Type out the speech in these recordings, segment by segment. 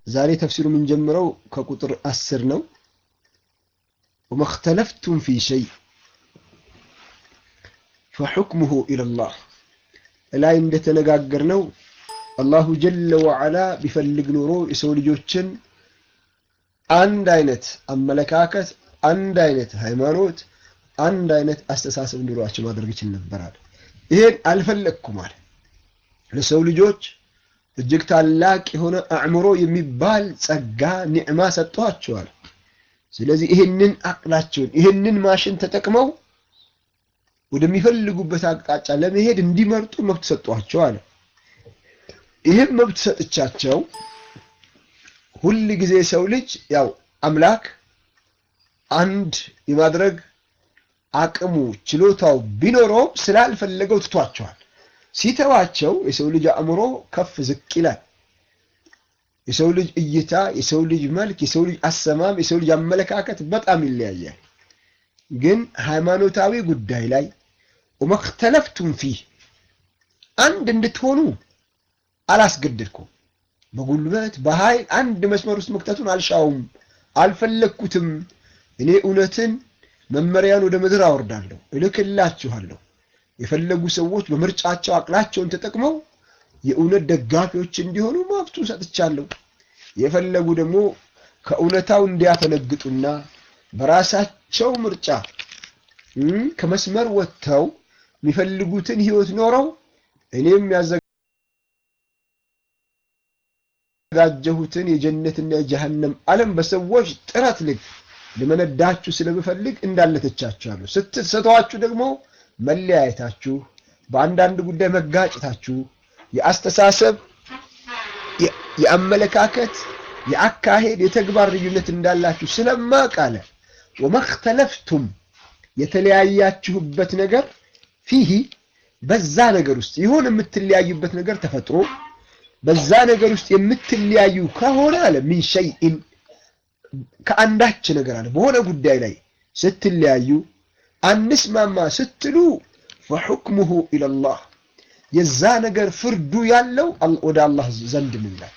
ዛሬ ተፍሲሩ የምንጀምረው ከቁጥር አስር ነው። ወመክተለፍቱም ፊ ሸይ ፈሑክሙሁ ኢለላህ ላይ እንደተነጋገርነው አላሁ ጀለ ወዓላ ቢፈልግ ኖሮ የሰው ልጆችን አንድ አይነት አመለካከት፣ አንድ አይነት ሃይማኖት፣ አንድ አይነት አስተሳሰብ እንዲኖራቸው ማድረግ ይችል ነበራል። ይሄን አልፈለግኩም አለ። ለሰው ልጆች እጅግ ታላቅ የሆነ አእምሮ የሚባል ጸጋ ኒዕማ ሰጥቷቸዋል። ስለዚህ ይህንን አቅላቸውን ይህንን ማሽን ተጠቅመው ወደሚፈልጉበት አቅጣጫ ለመሄድ እንዲመርጡ መብት ሰጧቸው አለ። ይህም መብት ሰጥቻቸው ሁል ጊዜ ሰው ልጅ ያው አምላክ አንድ የማድረግ አቅሙ ችሎታው ቢኖረውም ስላልፈለገው ትቷቸዋል። ሲተዋቸው የሰው ልጅ አእምሮ ከፍ ዝቅ ይላል። የሰው ልጅ እይታ፣ የሰው ልጅ መልክ፣ የሰው ልጅ አሰማም፣ የሰው ልጅ አመለካከት በጣም ይለያያል። ግን ሃይማኖታዊ ጉዳይ ላይ ወመክተለፍቱም ፊህ አንድ እንድትሆኑ አላስገደድኩም። በጉልበት በኃይል አንድ መስመር ውስጥ መክተቱን አልሻውም፣ አልፈለግኩትም። እኔ እውነትን መመሪያን ወደ ምድር አወርዳለሁ፣ እልክላችኋለሁ። የፈለጉ ሰዎች በምርጫቸው አቅላቸውን ተጠቅመው የእውነት ደጋፊዎች እንዲሆኑ መብቱ ሰጥቻለሁ። የፈለጉ ደግሞ ከእውነታው እንዲያፈነግጡና በራሳቸው ምርጫ ከመስመር ወጥተው የሚፈልጉትን ህይወት ኖረው እኔም ያዘጋጀሁትን የጀነትና የጀሃነም ዓለም በሰዎች ጥረት ልክ ልመነዳችሁ ስለምፈልግ እንዳለተቻችኋለሁ። ስትሰተዋችሁ ደግሞ መለያየታችሁ፣ በአንዳንድ ጉዳይ መጋጨታችሁ፣ የአስተሳሰብ የአመለካከት፣ የአካሄድ፣ የተግባር ልዩነት እንዳላችሁ ስለማቅ አለ ወመክተለፍቱም የተለያያችሁበት ነገር ፊሂ በዛ ነገር ውስጥ ይሁን የምትለያዩበት ነገር ተፈጥሮ በዛ ነገር ውስጥ የምትለያዩ ከሆነ አለ ሚን ሸይኢን ከአንዳች ነገር አለ በሆነ ጉዳይ ላይ ስትለያዩ አንስማማ ስትሉ ፈሑክሙሁ ኢለላህ የዛ ነገር ፍርዱ ያለው ወደ አላህ ዘንድ ነው ይላል።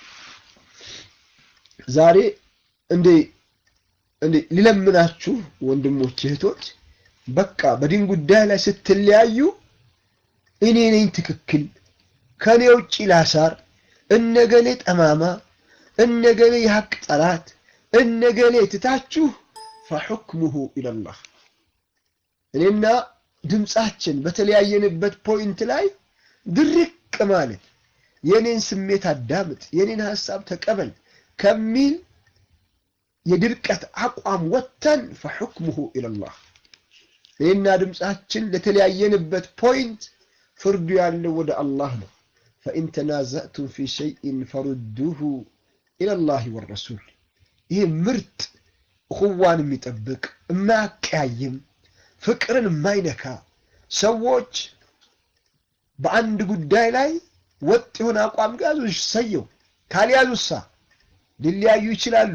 ዛሬ እንዴ እንዴ ሊለምናችሁ ወንድሞች እህቶች፣ በቃ በዲን ጉዳይ ላይ ስትለያዩ እኔ ነኝ ትክክል፣ ከኔ ውጭ ላሳር፣ እነገሌ ጠማማ፣ እነገሌ የሐቅ ጠላት፣ እነገሌ ትታችሁ ፈሑክሙሁ ኢለላህ እኔና ድምፃችን በተለያየንበት ፖይንት ላይ ድርቅ ማለት የኔን ስሜት አዳምጥ፣ የኔን ሐሳብ ተቀበል ከሚል የድርቀት አቋም ወጥተን ፈሑክሙሁ ኢለላህ እኔና ድምፃችን ለተለያየንበት ፖይንት ፍርዱ ያለው ወደ አላህ ነው። ፈኢን ተናዘእቱም ፊ ሸይኢን ፈሩዱሁ ኢለላህ ወረሱል። ይህ ምርጥ እኹዋን የሚጠብቅ የማያቀያይም ፍቅርን የማይነካ ሰዎች በአንድ ጉዳይ ላይ ወጥ የሆነ አቋም ከያዙ ሰየው፣ ካልያዙሳ ሊለያዩ ይችላሉ።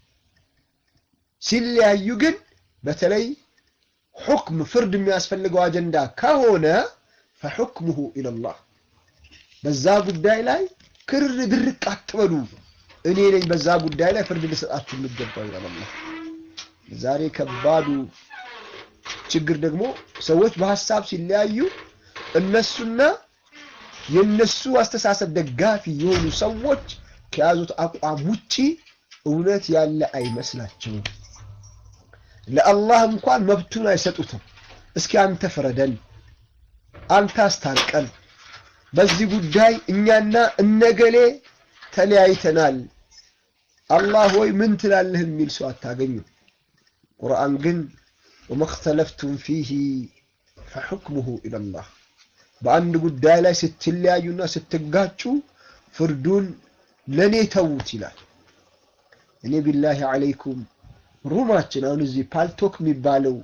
ሲለያዩ ግን በተለይ ሑክም ፍርድ የሚያስፈልገው አጀንዳ ከሆነ ፈሑክሙሁ ኢለላህ በዛ ጉዳይ ላይ ክር ድርቅ አትበሉ። እኔ ነኝ በዛ ጉዳይ ላይ ፍርድ ልሰጣችሁ የሚገባው ይላል አላህ። ዛሬ ከባዱ ችግር ደግሞ ሰዎች በሀሳብ ሲለያዩ እነሱና የነሱ አስተሳሰብ ደጋፊ የሆኑ ሰዎች ከያዙት አቋም ውጪ እውነት ያለ አይመስላቸውም። ለአላህ እንኳን መብቱን አይሰጡትም። እስኪ አንተ ፍረደን፣ አንተ አስታርቀን፣ በዚህ ጉዳይ እኛና እነገሌ ተለያይተናል፣ አላህ ወይ ምን ትላለህ የሚል ሰው አታገኙም። ቁርአን ግን ወመክተለፍቱም ፊሂ ፈሑክሙሁ ኢለላህ በአንድ ጉዳይ ላይ ስትለያዩና ስትጋጩ ፍርዱን ለእኔ ተዉት ይላል። እኔ ቢላሂ አለይኩም ሩማችን አሁን እዚህ ፓልቶክ የሚባለው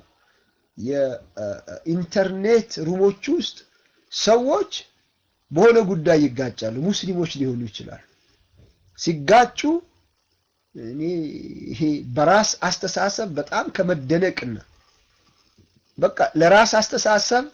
የኢንተርኔት ሩሞች ውስጥ ሰዎች በሆነ ጉዳይ ይጋጫሉ። ሙስሊሞች ሊሆኑ ይችላሉ። ሲጋጩ እኔ ይሄ በራስ አስተሳሰብ በጣም ከመደነቅና በቃ ለራስ አስተሳሰብ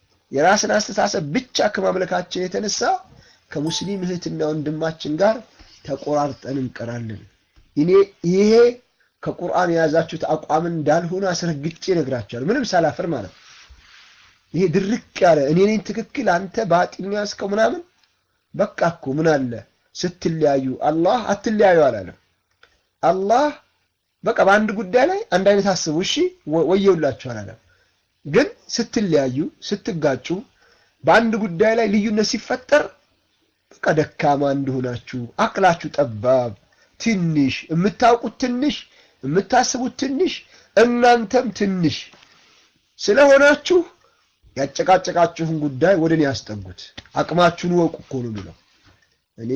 የራስን አስተሳሰብ ብቻ ከማምለካችን የተነሳ ከሙስሊም እህትና ወንድማችን ጋር ተቆራርጠን እንቀራለን። እኔ ይሄ ከቁርአን የያዛችሁት አቋም እንዳልሆነ አስረግጬ እነግራችኋለሁ፣ ምንም ሳላፍር ማለት ነው። ይሄ ድርቅ ያለ እኔ ነኝ ትክክል አንተ ባጢል ነው ያዝከው ምናምን በቃ እኮ ምን አለ ስትለያዩ አላህ አትለያዩ አላለም። አላህ በቃ በአንድ ጉዳይ ላይ አንድ አይነት አስቡ እሺ ወየውላችሁ አላለም። ግን ስትለያዩ ስትጋጩ፣ በአንድ ጉዳይ ላይ ልዩነት ሲፈጠር በቃ ደካማ እንደሆናችሁ አቅላችሁ ጠባብ ትንሽ የምታውቁት ትንሽ የምታስቡት ትንሽ እናንተም ትንሽ ስለሆናችሁ ያጨቃጨቃችሁን ጉዳይ ወደ እኔ ያስጠጉት። አቅማችሁን ወቁ እኮ ነው የሚለው። እኔ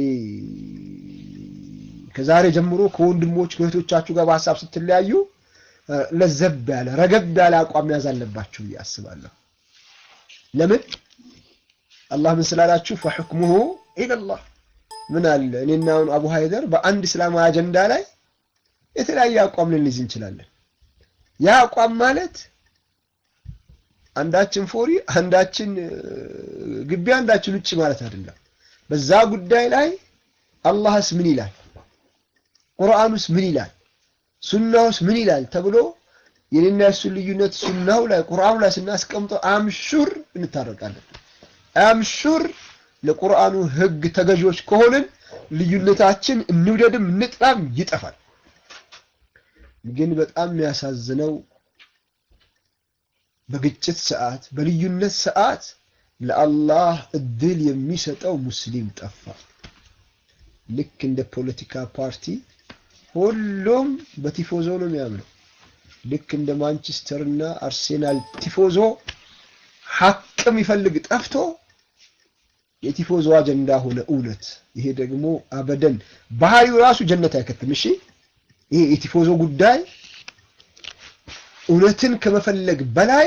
ከዛሬ ጀምሮ ከወንድሞች ከእህቶቻችሁ ጋር በሀሳብ ስትለያዩ ለዘብ ያለ ረገብ ያለ አቋም ያዝ አለባችሁ ብዬ አስባለሁ። ለምን አላህ ምን ስላላችሁ ፈሕክሙሁ ኢለላህ ምን አለ እኔና አሁን አቡ ሀይደር በአንድ እስላማዊ አጀንዳ ላይ የተለያየ አቋም ልንይዝ እንችላለን። ያ አቋም ማለት አንዳችን ፎሪ አንዳችን ግቢ አንዳችን ውጭ ማለት አይደለም። በዛ ጉዳይ ላይ አላህስ ምን ይላል፣ ቁርአኑስ ምን ይላል፣ ሱናውስ ምን ይላል ተብሎ የኔና የሱን ልዩነት ሱናው ላይ ቁርአኑ ላይ ስናስቀምጠው አምሹር እንታረቃለን። አምሹር ለቁርአኑ ህግ ተገዢዎች ከሆንን ልዩነታችን እንውደድም እንጥላም ይጠፋል። ግን በጣም የሚያሳዝነው በግጭት ሰዓት በልዩነት ሰዓት ለአላህ እድል የሚሰጠው ሙስሊም ጠፋ። ልክ እንደ ፖለቲካ ፓርቲ ሁሉም በቲፎዞ ነው የሚያምነው። ልክ እንደ ማንቸስተር እና አርሴናል ቲፎዞ ሐቅ የሚፈልግ ጠፍቶ የቲፎዞ አጀንዳ ሆነ እውነት። ይሄ ደግሞ አበደን ባህሪው ራሱ ጀነት አይከትም። እሺ ይሄ የቲፎዞ ጉዳይ እውነትን ከመፈለግ በላይ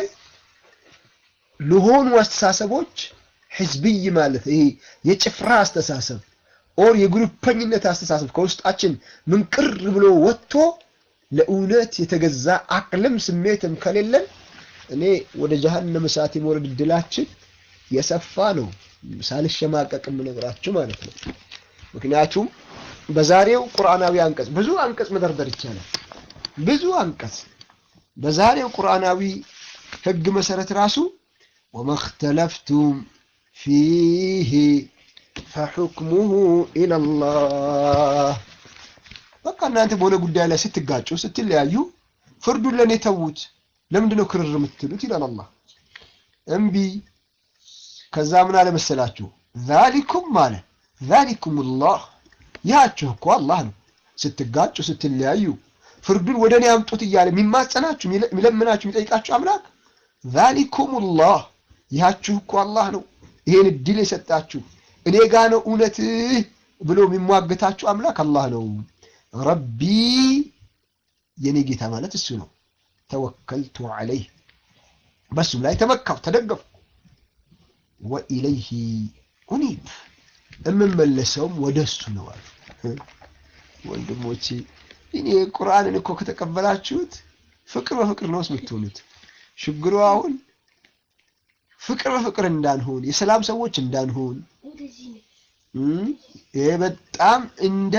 ለሆኑ አስተሳሰቦች ህዝብይ ማለት ይሄ የጭፍራ አስተሳሰብ ኦር የግሩፐኝነት አስተሳሰብ ከውስጣችን ምንቅር ብሎ ወጥቶ ለእውነት የተገዛ አቅልም ስሜትም ከሌለን እኔ ወደ ጀሀነም እሳት የመውረድ እድላችን የሰፋ ነው። ሳልሸማቀቅ የምነግራችሁ ማለት ነው። ምክንያቱም በዛሬው ቁርአናዊ አንቀጽ ብዙ አንቀጽ መደርደር ይቻላል። ብዙ አንቀጽ በዛሬው ቁርአናዊ ህግ መሰረት ራሱ ወመክተለፍቱም ፊህ ፈሑክሙሁ ኢለላህ። በቃ እናንተ በሆነ ጉዳይ ላይ ስትጋጩ ስትለያዩ ፍርዱን ለእኔ ተዉት፣ ለምንድን ነው ክርር የምትሉት? ይላል አላህ። እምቢ። ከዛ ምን አለ መሰላችሁ? ዛሊኩም አለ ዛሊኩም ላህ ያችሁ እኮ አላህ ነው። ስትጋጩ ስትለያዩ ፍርዱን ወደ እኔ አምጡት እያለ የሚማጸናችሁ የሚለምናችሁ የሚጠይቃችሁ አምላክ ዛሊኩም ላህ ይሃችሁ እኮ አላህ ነው። ይሄን እድል የሰጣችሁ እኔ ጋ ነው እውነት ብሎ የሚሟገታችሁ አምላክ አላህ ነው። ረቢ የኔ ጌታ ማለት እሱ ነው። ተወከልቱ ዐለይህ በሱም ላይ ተመካው ተደገፉ። ወኢለይሂ ኡኒብ የምመለሰውም ወደ እሱ ነው አሉ። ወንድሞቼ እኔ ቁርአንን እኮ ከተቀበላችሁት ፍቅር በፍቅር ነው የምትሆኑት። ችግሩ አሁን ፍቅር በፍቅር እንዳንሆን የሰላም ሰዎች እንዳንሆን ይሄ በጣም እንደ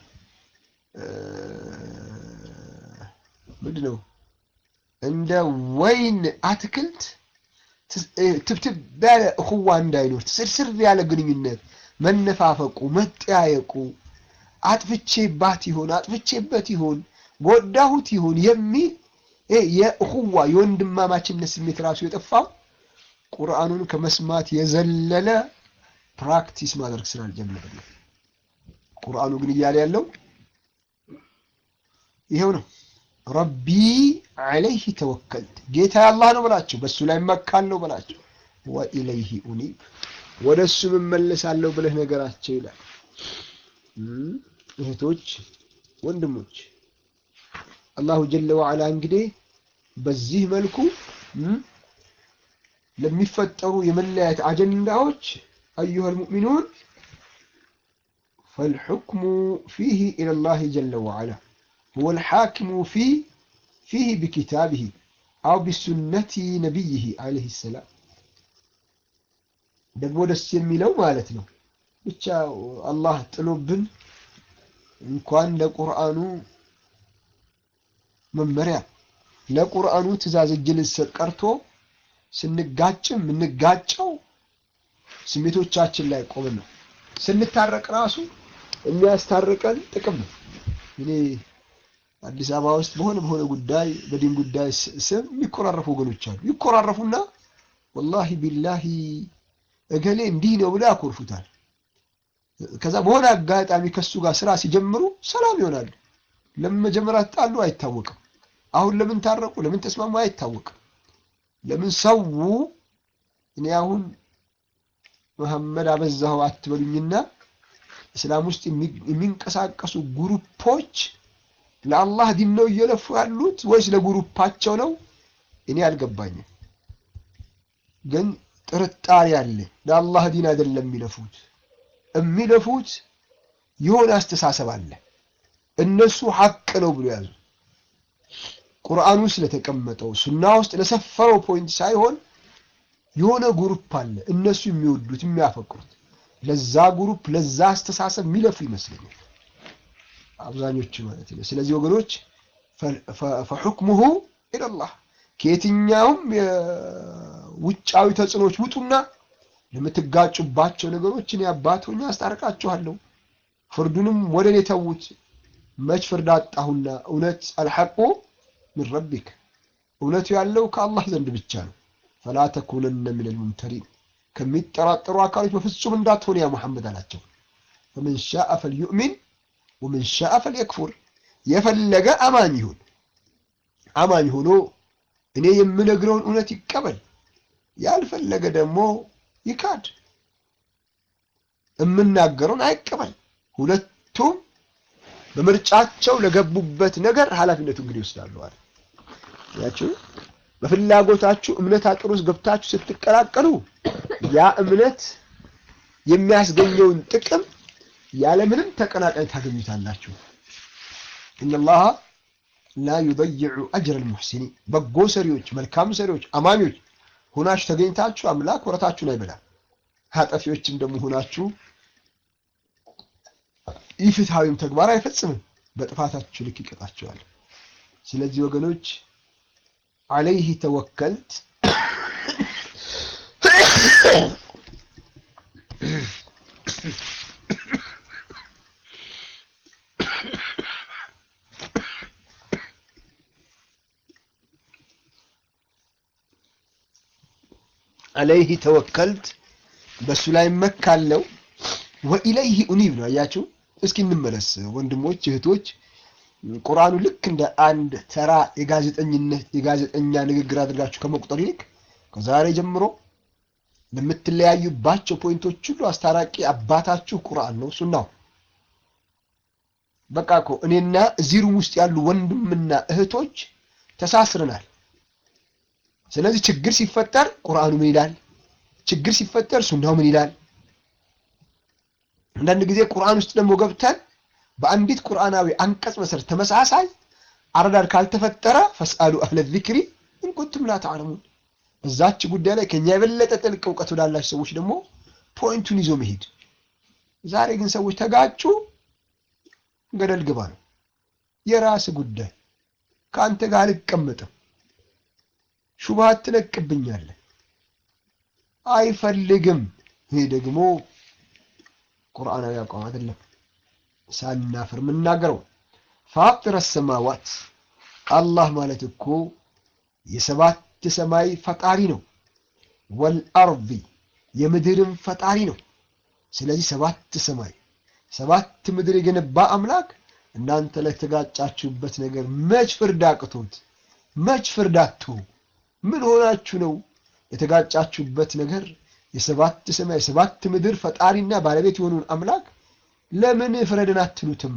ምንድን ነው እንደ ወይን አትክልት ትብትብ ያለ እኹዋ እንዳይኖር ትስርስር ያለ ግንኙነት መነፋፈቁ፣ መጠያየቁ አጥፍቼባት ይሆን አጥፍቼበት ይሆን ጎዳሁት ይሆን የሚል የእኹዋ የወንድማማችነት ስሜት ራሱ የጠፋው ቁርአኑን ከመስማት የዘለለ ፕራክቲስ ማድረግ ስላልጀመረ ነው። ቁርአኑ ግን እያለ ያለው ይሄው ነው። ረቢ ዐለይህ ተወከልት ጌታ አላህ ነው በላቸው፣ በእሱ ላይ መካለሁ በላቸው። ወኢለይህ ኡኒብ ወደ እሱ እመለሳለሁ ብለህ ነገራቸው ይላል። እህቶች ወንድሞች፣ አላሁ ጀለ ወዐላ እንግዲህ በዚህ መልኩ ለሚፈጠሩ የመለያየት አጀንዳዎች አዩሀል ሙእሚኑን ፈልሑክሙ ፊህ ኢለላህ ጀለ ወዐላ ሁወል ሐኪሙ ፊህ ቢኪታቢህ አው ቢሱነቲ ነቢይህ ዐለይሂ ሰላም። ደግሞ ደስ የሚለው ማለት ነው ብቻ አላህ ጥሎብን እንኳን ለቁርአኑ መመሪያ ለቁርአኑ ትእዛዝ እጅ ልንሰጥ ቀርቶ ስንጋጭም የምንጋጨው ስሜቶቻችን ላይ ቆመን ነው። ስንታረቅ ራሱ የሚያስታርቀን ጥቅም ነው። እኔ አዲስ አበባ ውስጥ በሆነ በሆነ ጉዳይ በዲን ጉዳይ ስም የሚኮራረፉ ወገኖች አሉ። ይኮራረፉና ወላሂ ቢላሂ እገሌ እንዲህ ነው ብለው ያኮርፉታል። ከዛ በሆነ አጋጣሚ ከሱ ጋር ስራ ሲጀምሩ ሰላም ይሆናሉ። ለምን መጀመሪያ ተጣሉ አይታወቅም። አሁን ለምን ታረቁ፣ ለምን ተስማሙ አይታወቅም። ለምን ሰው እኔ አሁን መሐመድ አበዛኸው አትበሉኝና እስላም ውስጥ የሚንቀሳቀሱ ግሩፖች ለአላህ ዲን ነው እየለፉ ያሉት ወይስ ለግሩፓቸው ነው? እኔ አልገባኝም። ግን ጥርጣሬ አለ። ለአላህ ዲን አይደለም የሚለፉት የሚለፉት የሆነ አስተሳሰብ አለ። እነሱ ሐቅ ነው ብሎ ያዙ። ቁርአን ውስጥ ለተቀመጠው ሱና ውስጥ ለሰፈረው ፖይንት ሳይሆን የሆነ ግሩፕ አለ እነሱ የሚወዱት የሚያፈቅሩት፣ ለዛ ግሩፕ ለዛ አስተሳሰብ የሚለፉ ይመስለኛል አብዛኞቹ ማለት ነው። ስለዚህ ወገኖች ፈሑክሙሁ ኢለላህ ከየትኛውም የውጫዊ ተጽዕኖዎች ውጡና ለምትጋጩባቸው ነገሮች እኔ አባት ሆኜ አስታርቃችኋለሁ። ፍርዱንም ወደ እኔ ተዉት። መች ፍርድ አጣሁና? እውነት አልሐቁ ምን ረቢክ፣ እውነቱ ያለው ከአላህ ዘንድ ብቻ ነው። ፈላ ተኩነነ ሚነል ሙምተሪን፣ ከሚጠራጠሩ አካሎች በፍጹም እንዳትሆን ያ ሙሐመድ አላቸው። ፈመን ሻአ ፈልዩእሚን ወመን ሻአ ፈልየክፉር፣ የፈለገ አማኝ ይሁን አማኝ ሆኖ እኔ የምነግረውን እውነት ይቀበል፣ ያልፈለገ ደግሞ ይካድ፣ የምናገረውን አይቀበል። ሁለቱም በምርጫቸው ለገቡበት ነገር ኃላፊነቱ እንግዲህ ይወስዳሉ አለ። ያችሁ በፍላጎታችሁ እምነት አጥር ውስጥ ገብታችሁ ስትቀላቀሉ ያ እምነት የሚያስገኘውን ጥቅም ያለምንም ተቀናቃኝ ታገኙታላችሁ። ኢነላሃ ላ ዩደይዑ አጅረ ልሙሕሲኒን በጎ ሰሪዎች፣ መልካም ሰሪዎች፣ አማኞች ሆናችሁ ተገኝታችሁ አምላክ ወረታችሁን አይበላም። ኃጠፊዎችም ደግሞ ሆናችሁ ኢፍትሐዊም ተግባር አይፈጽምም። በጥፋታችሁ ልክ ይቀጣቸዋል። ስለዚህ ወገኖች አለይህ ተወከልት አለይህ ተወከልት በሱ ላይ መካለው ወኢለይህ ኡኒብ ነው። አያችሁ። እስኪ እንመለስ ወንድሞች እህቶች፣ ቁርአኑ ልክ እንደ አንድ ተራ የጋዜጠኝነት የጋዜጠኛ ንግግር አድርጋችሁ ከመቁጠር ይልቅ ከዛሬ ጀምሮ ለምትለያዩባቸው ፖይንቶች ሁሉ አስታራቂ አባታችሁ ቁርአን ነው፣ ሱናው። በቃ እኮ እኔና እዚህ ሩም ውስጥ ያሉ ወንድምና እህቶች ተሳስረናል። ስለዚህ ችግር ሲፈጠር ቁርአኑ ምን ይላል? ችግር ሲፈጠር ሱናው ምን ይላል? አንዳንድ ጊዜ ቁርአን ውስጥ ደግሞ ገብተን በአንዲት ቁርአናዊ አንቀጽ መሰረት ተመሳሳይ አረዳድ ካልተፈጠረ ፈስአሉ አህለ ዚክሪ ኢን ኩንቱም ላ ተዕለሙን። በዛች ጉዳይ ላይ ከኛ የበለጠ ጥልቅ እውቀት ወዳላቸው ሰዎች ደግሞ ፖይንቱን ይዞ መሄድ። ዛሬ ግን ሰዎች ተጋጩ፣ ገደል ግባ ነው። የራስ ጉዳይ ከአንተ ጋር አልቀመጥም፣ ሹብሃት ትለቅብኛለህ፣ አይፈልግም። ይሄ ደግሞ ቁርአናዊ አቋም አይደለም። ሳናፍር የምናገረው ፋጢረ ሰማዋት አላህ ማለት እኮ የሰባት ሰማይ ፈጣሪ ነው። ወልአርዲ የምድርም ፈጣሪ ነው። ስለዚህ ሰባት ሰማይ ሰባት ምድር የገነባ አምላክ እናንተ ላይ ተጋጫችሁበት ነገር መች ፍርድ አቅቶት መች ፍርድ አጥቶ ምን ሆናችሁ ነው የተጋጫችሁበት ነገር የሰባት ሰማይ የሰባት ምድር ፈጣሪና ባለቤት የሆኑን አምላክ ለምን ፍረድን አትሉትም?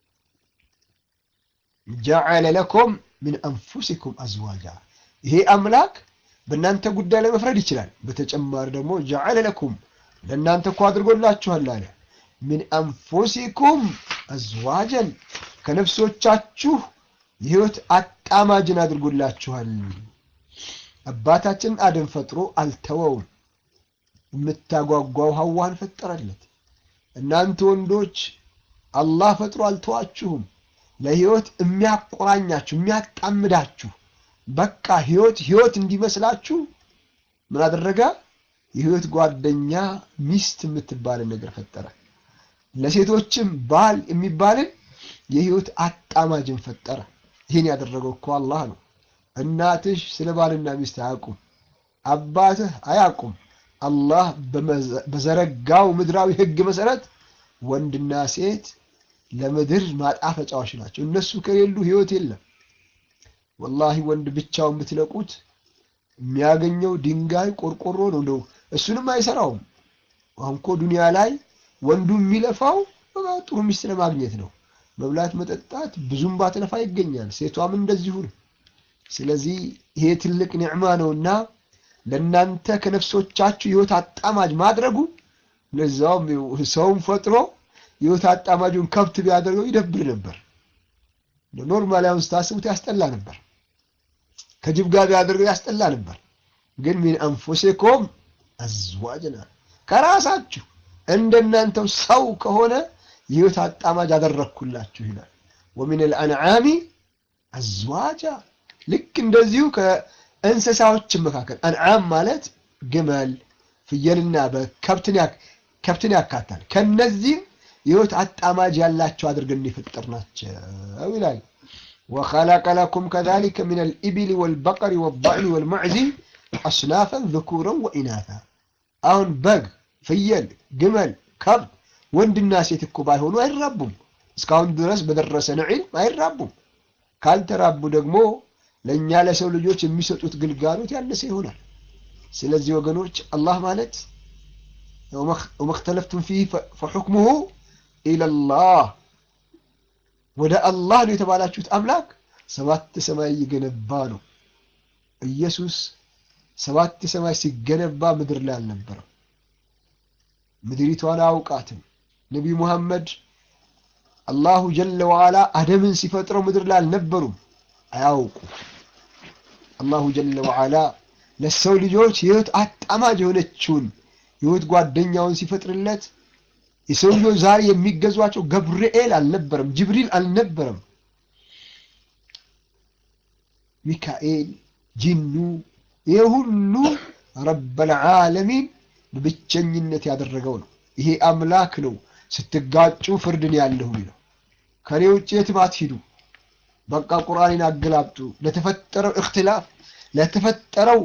ጀዐለ ለኩም ሚን አንፉሲኩም አዝዋጃ ይሄ አምላክ በእናንተ ጉዳይ ላይ መፍረድ ይችላል። በተጨማሪ ደግሞ ጀዐለ ለኩም ለእናንተ እኮ አድርጎላችኋል አለ ሚን አንፉሲኩም አዝዋጀን ከነፍሶቻችሁ የህይወት አጣማጅን አድርጎላችኋል። አባታችን አደም ፈጥሮ አልተወውም። የምታጓጓው ሐዋን ፈጠረለት። እናንተ ወንዶች አላህ ፈጥሮ አልተዋችሁም። ለህይወት የሚያቆራኛችሁ የሚያጣምዳችሁ በቃ ህይወት ህይወት እንዲመስላችሁ ምን አደረገ? የህይወት ጓደኛ ሚስት የምትባልን ነገር ፈጠረ። ለሴቶችም ባል የሚባልን የህይወት አጣማጅን ፈጠረ። ይህን ያደረገው እኮ አላህ ነው። እናትሽ ስለ ባልና ሚስት አያውቁም፣ አባትህ አያውቁም። አላህ በዘረጋው ምድራዊ ህግ መሰረት ወንድና ሴት ለምድር ማጣፈጫዎች ናቸው። እነሱ ከሌሉ ህይወት የለም። ወላሂ ወንድ ብቻውን ብትለቁት የሚያገኘው ድንጋይ ቆርቆሮ ነው። እንደው እሱንም አይሰራውም። አሁን እኮ ዱንያ ላይ ወንዱ የሚለፋው ጥሩ ሚስት ለማግኘት ነው። መብላት፣ መጠጣት ብዙም ባትለፋ ይገኛል። ሴቷም እንደዚሁ ነው። ስለዚህ ይሄ ትልቅ ኒዕማ ነውና ለእናንተ ከነፍሶቻችሁ ህይወት አጣማጅ ማድረጉ ለዛውም ሰውን ፈጥሮ ህይወት አጣማጁን ከብት ቢያደርገው ይደብር ነበር። ኖርማሊ አሁን ስታስቡት ያስጠላ ነበር። ከጅብ ጋር ቢያደርገው ያስጠላ ነበር። ግን ሚን አንፉሲኩም አዝዋጅና ከራሳችሁ እንደናንተው ሰው ከሆነ የህይወት አጣማጅ አደረግኩላችሁ ይላል። ወሚን አልአንዓሚ አዝዋጃ ልክ እንደዚሁ ከእንስሳዎች መካከል አንዓም ማለት ግመል፣ ፍየልና ከብትን ያካታል። ከነዚህም የህይወት አጣማጅ ያላቸው አድርገን የፈጠርናቸው ይላል። ወኸለቀ ለኩም ከዛሊከ ሚን አልኢብል ወልበቀሪ ወዳዕኒ ወልማዕዚ አስናፈን ዝኩረን ወኢናታ። አሁን በግ፣ ፍየል፣ ግመል፣ ከብት ወንድና ሴት እኮ ባይሆኑ አይራቡም። እስካሁን ድረስ በደረሰ ነዒም አይራቡም። ካልተራቡ ደግሞ ለእኛ ለሰው ልጆች የሚሰጡት ግልጋሎት ያነሰ ይሆናል። ስለዚህ ወገኖች አላህ ማለት ወመክተለፍቱም ፊህ ፈሑክሙሁ ኢለላህ ወደ አላህ ነው የተባላችሁት አምላክ ሰባት ሰማይ እየገነባ ነው። ኢየሱስ ሰባት ሰማይ ሲገነባ ምድር ላይ አልነበረም። ምድሪቷን አያውቃትም። ነቢዩ ሙሐመድ አላሁ ጀለ ወዓላ አደምን ሲፈጥረው ምድር ላይ አልነበሩም፣ አያውቁ። አላሁ ጀለ ወዓላ ለሰው ልጆች የህይወት አጣማጅ የሆነችውን የህይወት ጓደኛውን ሲፈጥርለት የሰው ልጆች ዛሬ የሚገዟቸው ገብርኤል አልነበረም፣ ጅብሪል አልነበረም፣ ሚካኤል፣ ጂኑ ይሄ ሁሉ ረበል ዓለሚን በብቸኝነት ያደረገው ነው። ይሄ አምላክ ነው ስትጋጩ ፍርድን ያለሁ ነው። ከኔ ውጭ የትም አትሂዱ፣ በቃ ቁርአንን አገላብጡ። ለተፈጠረው እክትላፍ ለተፈጠረው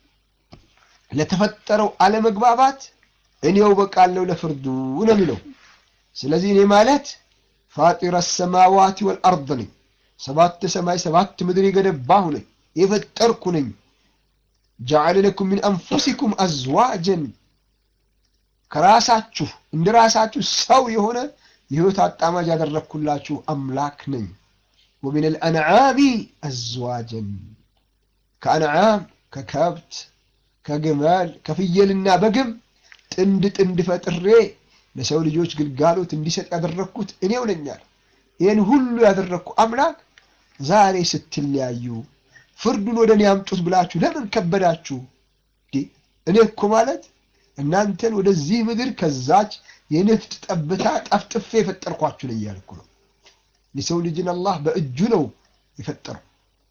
ለተፈጠረው አለመግባባት እኔው በቃለሁ ለፍርዱ ነው የሚለው። ስለዚህ እኔ ማለት ፋጢረ ሰማዋቲ ወልአርድ ነኝ፣ ሰባት ሰማይ ሰባት ምድር የገነባሁ ነኝ፣ የፈጠርኩ ነኝ። ጀዐለ ለኩም ሚን አንፉሲኩም አዝዋጀን ከራሳችሁ እንደ ራሳችሁ ሰው የሆነ የህይወት አጣማጅ ያደረግኩላችሁ አምላክ ነኝ። ወሚን አልአንዓሚ አዝዋጀን ከአንዓም ከከብት ከግመል ከፍየልና በግም ጥንድ ጥንድ ፈጥሬ ለሰው ልጆች ግልጋሎት እንዲሰጥ ያደረግኩት እኔው ነኛል። ይህን ሁሉ ያደረግኩ አምላክ ዛሬ ስትለያዩ ፍርዱን ወደ እኔ አምጡት ብላችሁ ለምን ከበዳችሁ? እኔ እኮ ማለት እናንተን ወደዚህ ምድር ከዛች የንፍጥ ጠብታ ጠፍጥፌ የፈጠርኳችሁ ነው እያልኩ ነው። የሰው ልጅን አላህ በእጁ ነው የፈጠረው።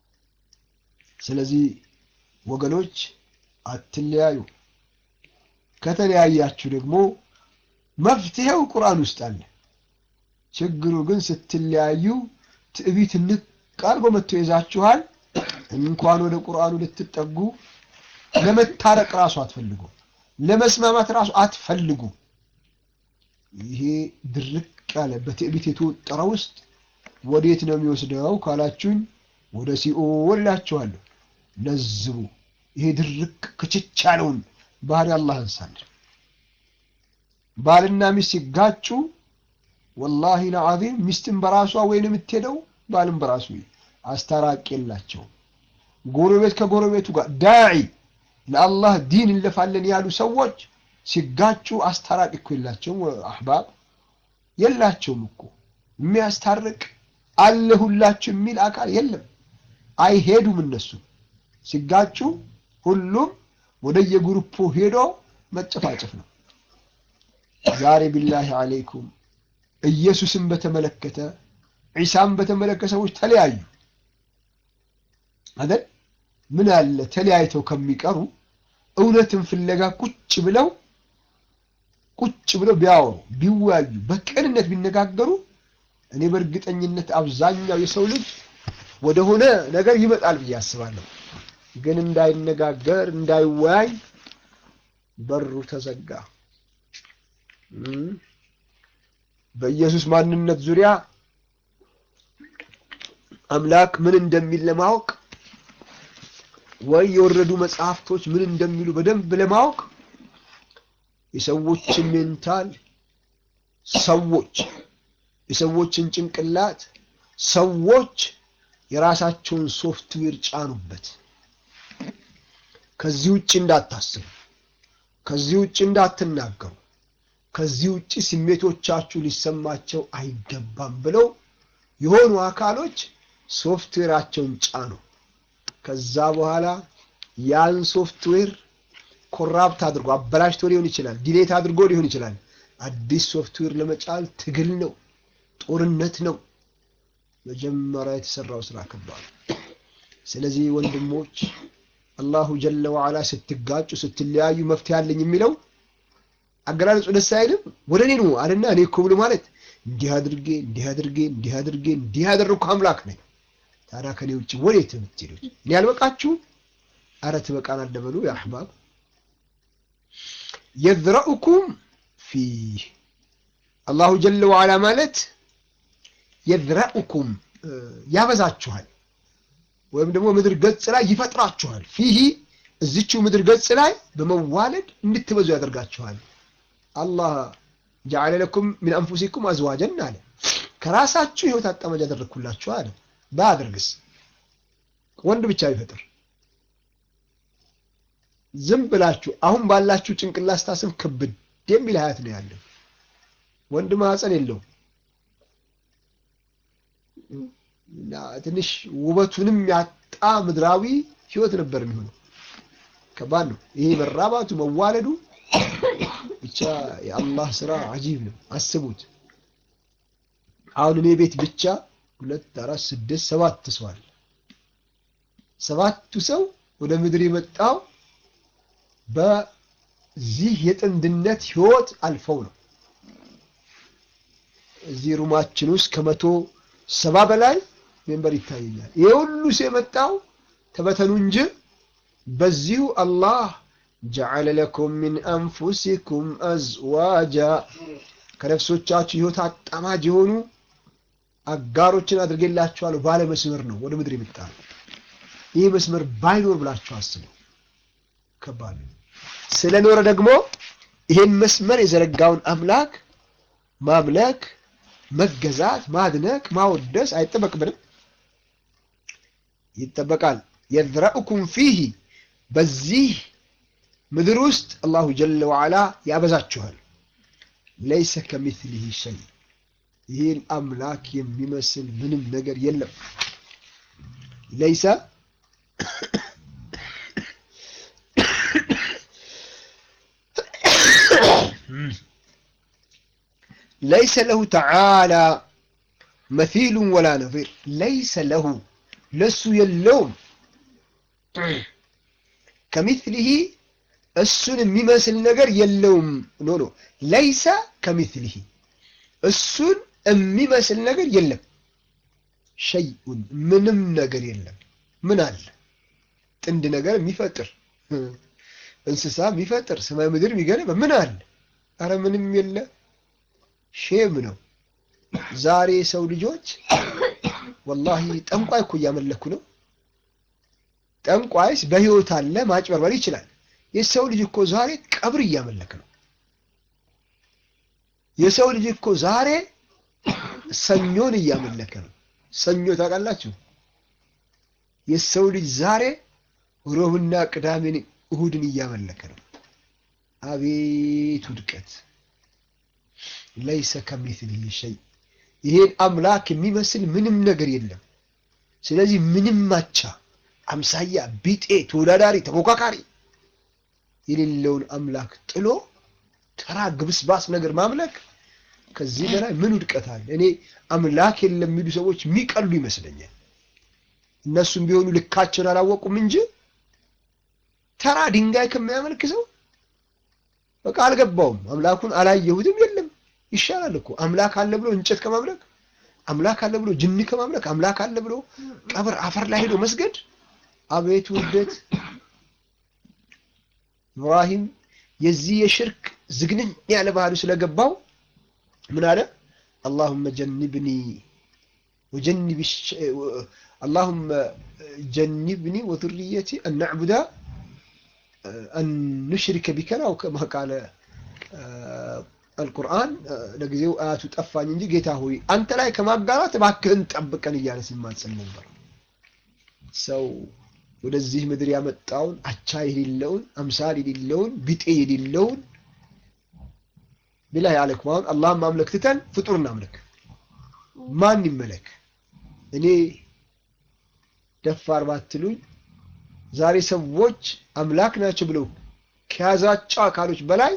ስለዚህ ወገኖች አትለያዩ። ከተለያያችሁ ደግሞ መፍትሄው ቁርአን ውስጥ አለ። ችግሩ ግን ስትለያዩ ትዕቢት ንቅ አድርጎ መጥቶ ይዛችኋል። እንኳን ወደ ቁርአኑ ልትጠጉ ለመታረቅ ራሱ አትፈልጉ፣ ለመስማማት ራሱ አትፈልጉ። ይሄ ድርቅ ያለ በትዕቢት የተወጠረ ውስጥ ወዴት ነው የሚወስደው ካላችሁኝ፣ ወደ ሲኦል እላችኋለሁ። ለዝቡ ይሄ ድርቅ ክችች ያለውን ባህሪ አላህ አንሳለን። ባልና ሚስት ሲጋጩ ወላሂ ለዓዚም ሚስትን በራሷ ወይን የምትሄደው ባልም በራሱ አስታራቂ የላቸው። ጎረቤት ከጎረቤቱ ጋር ዳዒ ለአላህ ዲን እንለፋለን ያሉ ሰዎች ሲጋጩ አስታራቂ እኮ የላቸውም። አሕባብ የላቸውም እኮ የሚያስታርቅ አለሁላችሁ የሚል አካል የለም። አይሄዱም እነሱ ሲጋጩ ሁሉም ወደየግሩፑ ሄዶ መጨፋጨፍ ነው። ዛሬ ቢላሂ አለይኩም ኢየሱስን በተመለከተ ዒሳን በተመለከተ ሰዎች ተለያዩ አይደል? ምን አለ ተለያይተው ከሚቀሩ እውነትን ፍለጋ ቁጭ ብለው ቁጭ ብለው ቢያወሩ ቢወያዩ በቅንነት ቢነጋገሩ እኔ በእርግጠኝነት አብዛኛው የሰው ልጅ ወደሆነ ነገር ይመጣል ብዬ አስባለሁ። ግን እንዳይነጋገር እንዳይወያይ በሩ ተዘጋ። በኢየሱስ ማንነት ዙሪያ አምላክ ምን እንደሚል ለማወቅ ወይ የወረዱ መጽሐፍቶች ምን እንደሚሉ በደንብ ለማወቅ የሰዎችን ሜንታል ሰዎች የሰዎችን ጭንቅላት ሰዎች የራሳቸውን ሶፍትዌር ጫኑበት። ከዚህ ውጭ እንዳታስቡ፣ ከዚህ ውጭ እንዳትናገሩ፣ ከዚህ ውጭ ስሜቶቻችሁ ሊሰማቸው አይገባም ብለው የሆኑ አካሎች ሶፍትዌራቸውን ጫኑ። ከዛ በኋላ ያን ሶፍትዌር ኮራፕት አድርጎ አበላሽቶ ሊሆን ይችላል፣ ዲሌት አድርጎ ሊሆን ይችላል። አዲስ ሶፍትዌር ለመጫን ትግል ነው፣ ጦርነት ነው። መጀመሪያ የተሰራው ስራ ከባድ። ስለዚህ ወንድሞች አላሁ ጀለ ወዓላ ስትጋጩ ስትለያዩ መፍትሄ አለኝ የሚለው አገላለጹ ደስ አይልም። ወደ እኔ ነው አለና እኔ እኮ ብሎ ማለት እንዲህ አድርጌ እንዲህ አድርጌ እንዲህ አድርጌ እንዲህ ያደረግኩ አምላክ ነኝ። ታዲያ ከኔ ውጭ ወዴት የምትሄዱት? እኔ ያልበቃችሁ? አረ ትበቃናለህ በሉ ያ አሕባብ። የዝረኡኩም ፊህ አላሁ ጀለ ወዓላ ማለት የዝረኡኩም ያበዛችኋል፣ ወይም ደግሞ ምድር ገጽ ላይ ይፈጥራችኋል። ፊህ እዚችው ምድር ገጽ ላይ በመዋለድ እንድትበዙ ያደርጋችኋል። አላህ ጀዓለ ለኩም ሚን አንፉሲኩም አዝዋጀን አለ። ከራሳችሁ ህይወት አጣመጅ ያደረግኩላችሁ አለ። ባያደርግስ ወንድ ብቻ ቢፈጥር ዝም ብላችሁ አሁን ባላችሁ ጭንቅላት ስታስብ ክብድ የሚል ሀያት ነው ያለው። ወንድ ማህፀን የለውም እና ትንሽ ውበቱንም ያጣ ምድራዊ ህይወት ነበር የሚሆነው። ከባድ ነው ይሄ መራባቱ መዋለዱ። ብቻ የአላህ ስራ አጂብ ነው። አስቡት አሁን እኔ ቤት ብቻ ሁለት አራት ስድስት ሰባት ሰው አለ። ሰባቱ ሰው ወደ ምድር የመጣው በዚህ የጥንድነት ህይወት አልፈው ነው። እዚህ ሩማችን ውስጥ ከመቶ ሰባ በላይ ሜምበር ይታየኛል። ይሄ ሁሉ ሰው የመጣው ተበተኑ እንጂ በዚሁ አላህ ጀዐለ ለኩም ሚን አንፉሲኩም አዝዋጃ ከነፍሶቻችሁ ህይወት አጣማጅ የሆኑ አጋሮችን አድርጌላችኋለሁ ባለ መስመር ነው ወደ ምድር የመጣ ነው። ይህ መስመር ባይኖር ብላችሁ አስቡ። ከባድ ነው። ስለኖረ ደግሞ ይሄን መስመር የዘረጋውን አምላክ ማምለክ፣ መገዛት፣ ማድነቅ፣ ማወደስ አይጠበቅብንም? ይጠበቃል። የዝረኡኩም ፊህ በዚህ ምድር ውስጥ አላሁ ጀለ ወዓላ ያበዛችኋል። ለይሰ ከሚስሊህ ሸይ ይህን አምላክ የሚመስል ምንም ነገር የለም። ለይሰ ለይሰ ለሁ ተዓላ መሲሉን ወላ ነዚር ለይሰ ለሁ ለሱ የለውም ከሚስሊህ እሱን የሚመስል ነገር የለውም። ኖ ኖ ለይሰ ከሚስሊህ እሱን የሚመስል ነገር የለም። ሸይኡን ምንም ነገር የለም። ምን አለ? ጥንድ ነገር የሚፈጥር እንስሳ የሚፈጥር ሰማይ ምድር የሚገነባ ምን አለ? አረ ምንም የለ። ሼም ነው። ዛሬ ሰው ልጆች ወላሂ ጠንቋይ እኮ እያመለኩ ነው። ጠንቋይስ በህይወት አለ፣ ማጭበርበር ይችላል። የሰው ልጅ እኮ ዛሬ ቀብር እያመለክ ነው። የሰው ልጅ እኮ ዛሬ ሰኞን እያመለከ ነው። ሰኞ ታውቃላችሁ? የሰው ልጅ ዛሬ ሮብና ቅዳሜን እሁድን እያመለከ ነው። አቤት ውድቀት! ለይሰ ከሚስሊሂ ሸይ ይሄን አምላክ የሚመስል ምንም ነገር የለም። ስለዚህ ምንም ማቻ፣ አምሳያ፣ ቢጤ፣ ተወዳዳሪ፣ ተፎካካሪ የሌለውን አምላክ ጥሎ ተራ ግብስባስ ነገር ማምለክ ከዚህ በላይ ምን ውድቀት አለ? እኔ አምላክ የለም የሚሉ ሰዎች የሚቀሉ ይመስለኛል። እነሱም ቢሆኑ ልካቸውን አላወቁም እንጂ ተራ ድንጋይ ከሚያመልክ ሰው በቃ አልገባውም፣ አምላኩን አላየሁትም፣ የለም ይሻላል እኮ አምላክ አለ ብሎ እንጨት ከማምለክ አምላክ አለ ብሎ ጅን ከማምለክ አምላክ አለ ብሎ ቀብር አፈር ላይ ሄዶ መስገድ። አቤት ውርደት! ኢብራሂም የዚህ የሽርክ ዝግንኝ ያለ ባህሉ ስለገባው ምን አለ? አላሁመ ጀንብኒ ወጀንብ አላሁመ ጀንብኒ ወذርየቲ አን ነዕቡዳ አን ኑሽሪከ ቢከ ነው ከማ ቃለ አልቁርአን። ለጊዜው አያቱ ጠፋኝ እንጂ ጌታ ሆይ አንተ ላይ ከማጋራት እባክህን ጠብቀን እያለ ሲማጸን ነበር። ሰው ወደዚህ ምድር ያመጣውን አቻ የሌለውን አምሳል የሌለውን ቢጤ የሌለውን ቢላህ ያለክ አሁን አላህን ማምለክ ትተን ፍጡር እናምለክ። ማን ይመለክ? እኔ ደፋር ባትሉኝ ዛሬ ሰዎች አምላክ ናቸው ብለው ከያዛቸው አካሎች በላይ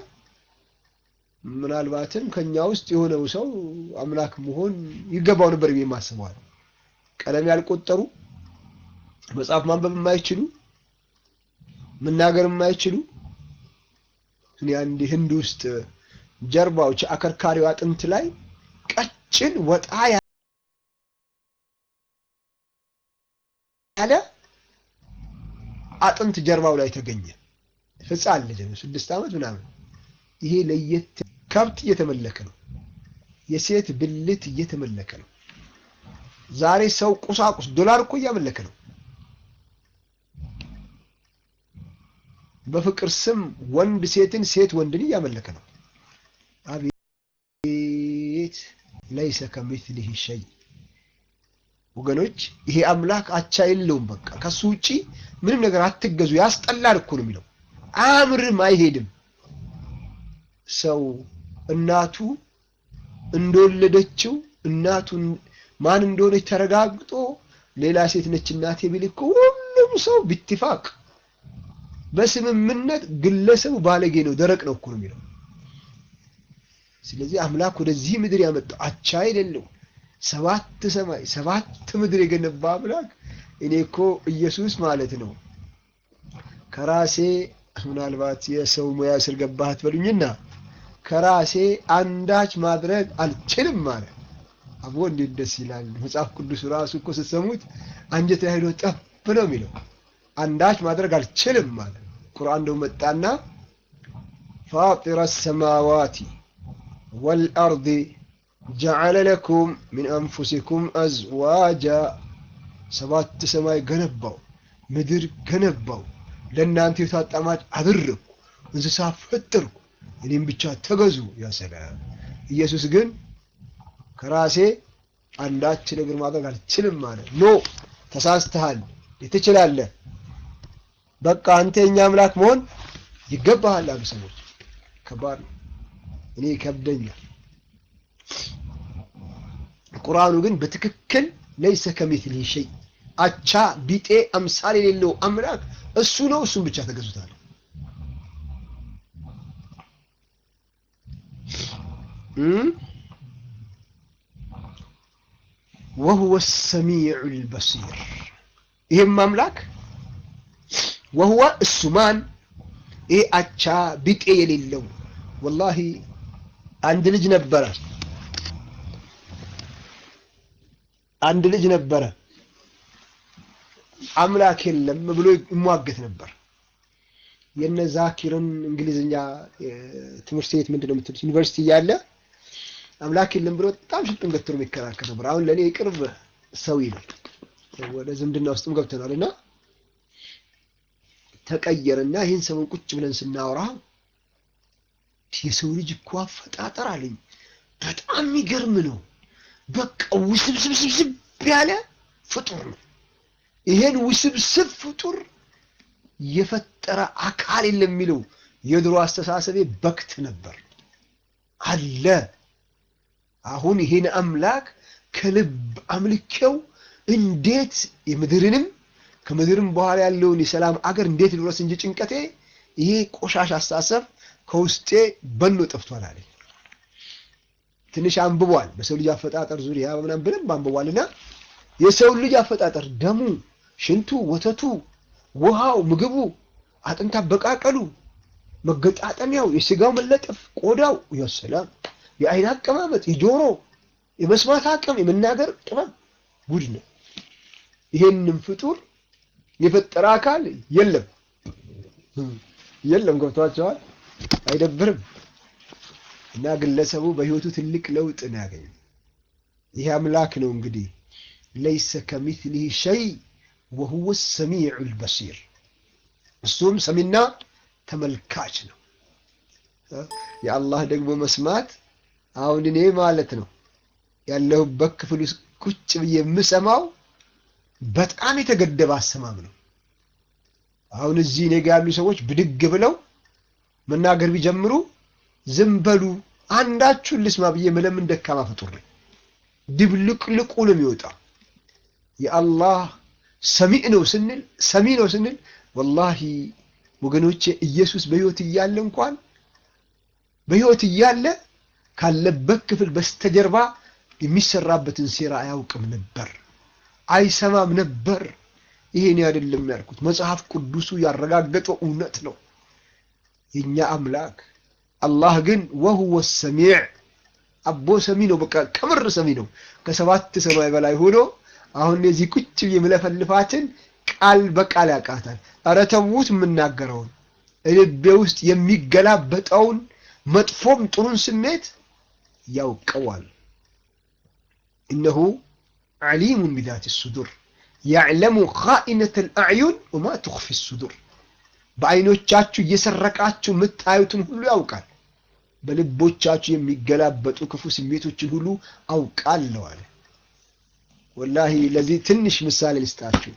ምናልባትም ከኛ ውስጥ የሆነው ሰው አምላክ መሆን ይገባው ነበር ብዬ ማስበዋል። ቀለም ያልቆጠሩ መጽሐፍ ማንበብ የማይችሉ መናገር የማይችሉ እኔ አንድ ህንድ ውስጥ ጀርባው አከርካሪው አጥንት ላይ ቀጭን ወጣ ያለ አጥንት ጀርባው ላይ ተገኘ። ህፃን ልጅ ነው፣ ስድስት ዓመት ምናምን። ይሄ ለየት ከብት እየተመለከ ነው። የሴት ብልት እየተመለከ ነው። ዛሬ ሰው ቁሳቁስ ዶላር እኮ እያመለከ ነው። በፍቅር ስም ወንድ ሴትን፣ ሴት ወንድን እያመለከ ነው። አቤት ለይሰ ከሚስሊሂ ሸይ። ወገኖች ይሄ አምላክ አቻ የለውም። በቃ ከሱ ውጪ ምንም ነገር አትገዙ። ያስጠላል እኮ ነው የሚለው። አያምርም፣ አይሄድም። ሰው እናቱ እንደወለደችው እናቱን ማን እንደሆነች ተረጋግጦ ሌላ ሴት ነች እናቴ ቢል እኮ ሁሉም ሰው ቢትፋቅ በስምምነት ግለሰቡ ባለጌ ነው፣ ደረቅ ነው እኮ ነው የሚለው። ስለዚህ አምላክ ወደዚህ ምድር ያመጣው አቻ የሌለው ሰባት ሰማይ ሰባት ምድር የገነባ አምላክ እኔ እኮ ኢየሱስ ማለት ነው ከራሴ ምናልባት የሰው ሙያ ስር ገባህ አትበሉኝና ከራሴ አንዳች ማድረግ አልችልም ማለት አቦ እንዴት ደስ ይላል። መጽሐፍ ቅዱስ ራሱ እኮ ስትሰሙት አንጀት ላይ ሄዶ ጠብ ነው የሚለው አንዳች ማድረግ አልችልም ማለት ቁርአን ደው መጣና ፋጢረ ሰማዋቲ ወልአርድ ጀዐለ ለኩም ሚን አንፉሲኩም አዝዋጃ ሰባት ሰማይ ገነባው፣ ምድር ገነባው፣ ለእናንተ የታጣማጅ አደረግኩ፣ እንስሳ ፈጠርኩ፣ እኔም ብቻ ተገዙ። ያ ሰላም። ኢየሱስ ግን ከራሴ አንዳች ነገር ማድረግ አልችልም ማለት ኖ፣ ተሳስተሃል፣ ትችላለህ፣ በቃ አንተ የኛ አምላክ መሆን ይገባሃል አሉ ሰዎች። ከባድ ነው። እኔ ይከብደኛል። ቁርአኑ ግን በትክክል ለይሰ ከሚስሊሂ ሸይ አቻ ቢጤ አምሳል የሌለው አምላክ እሱ ነው። እሱን ብቻ ተገዙታል። ወሁወ ሰሚዑል በሲር ይህም አምላክ ወሁወ እሱ ማን ይሄ አቻ ቢጤ የሌለው ወላሂ አንድ ልጅ ነበረ አንድ ልጅ ነበረ አምላክ የለም ብሎ ይሟገት ነበር። የነ ዛኪርን እንግሊዝኛ ትምህርት ቤት ምንድን ነው የምትሉት ዩኒቨርሲቲ እያለ አምላክ የለም ብሎ በጣም ሽጡን ገትሮ የሚከራከር ነበር። አሁን ለእኔ የቅርብ ሰው ነው። ወደ ዝምድና ውስጥም ገብተናል እና ተቀየረና ይህን ሰሞን ቁጭ ብለን ስናወራ የሰው ልጅ እኮ አፈጣጠር አለኝ በጣም የሚገርም ነው። በቃ ውስብስብስብስብ ያለ ፍጡር ነው። ይሄን ውስብስብ ፍጡር የፈጠረ አካል የለም የሚለው የድሮ አስተሳሰቤ በክት ነበር አለ። አሁን ይሄን አምላክ ከልብ አምልኬው እንዴት የምድርንም ከምድርም በኋላ ያለውን የሰላም አገር እንዴት ልድረስ እንጂ ጭንቀቴ ይሄ ቆሻሻ አስተሳሰብ ከውስጤ በኖ ጠፍቷል አለኝ። ትንሽ አንብቧል። በሰው ልጅ አፈጣጠር ዙሪያ ምናምን ብለን አንብቧልና የሰው ልጅ አፈጣጠር ደሙ፣ ሽንቱ፣ ወተቱ፣ ውሃው፣ ምግቡ፣ አጥንት አበቃቀሉ፣ መገጣጠሚያው፣ የስጋው መለጠፍ፣ ቆዳው ያሰላም የአይን አቀማመጥ፣ የጆሮ የመስማት አቅም፣ የመናገር ጥበብ ጉድ ነው። ይሄንም ፍጡር የፈጠረ አካል የለም የለም። ገብቷቸዋል። አይደብርም። እና ግለሰቡ በህይወቱ ትልቅ ለውጥ ነው ያገኘው። ይህ አምላክ ነው እንግዲህ ለይሰ ከሚትሊህ ሸይ ወሁወ ሰሚዑ ልበሲር እሱም ሰሚና ተመልካች ነው። የአላህ ደግሞ መስማት አሁን እኔ ማለት ነው ያለሁበት ክፍል ውስጥ ቁጭ ብዬ የምሰማው በጣም የተገደበ አሰማም ነው። አሁን እዚህ እኔ ጋ ያሉ ሰዎች ብድግ ብለው መናገር ቢጀምሩ ዝም በሉ አንዳችሁን ልስማ ብዬ መለምን ደካማ ፍጡር ነኝ። ድብልቅልቁ ነው የሚወጣው። የአላህ ሰሚዕ ነው ስንል ሰሚ ነው ስንል ወላሂ ወገኖቼ ኢየሱስ በህይወት እያለ እንኳን በህይወት እያለ ካለበት ክፍል በስተጀርባ የሚሰራበትን ሴራ አያውቅም ነበር፣ አይሰማም ነበር። ይሄን አይደለም ያልኩት፣ መጽሐፍ ቅዱሱ ያረጋገጠው እውነት ነው። የእኛ አምላክ አላህ ግን ወሁወ ሰሚዕ አቦ ሰሚ ነው። በቃ ከምር ሰሚ ነው። ከሰባት ሰማይ በላይ ሆኖ አሁን እዚህ ቁጭ ብዬ የምለፈልፋትን ቃል በቃል ያውቃታል። ኧረ ተዉት የምናገረውን ልቤ ውስጥ የሚገላበጠውን መጥፎም ጥሩን ስሜት ያውቀዋል። እነሁ ዓሊሙን ቢዛት ሱዱር ያዕለሙ ኻኢነተ ልአዕዩን ወማ ትኽፊ ሱዱር በአይኖቻችሁ እየሰረቃችሁ የምታዩትን ሁሉ ያውቃል። በልቦቻችሁ የሚገላበጡ ክፉ ስሜቶችን ሁሉ አውቃለሁ አለ። ወላሂ ለዚህ ትንሽ ምሳሌ ልስጣችሁ።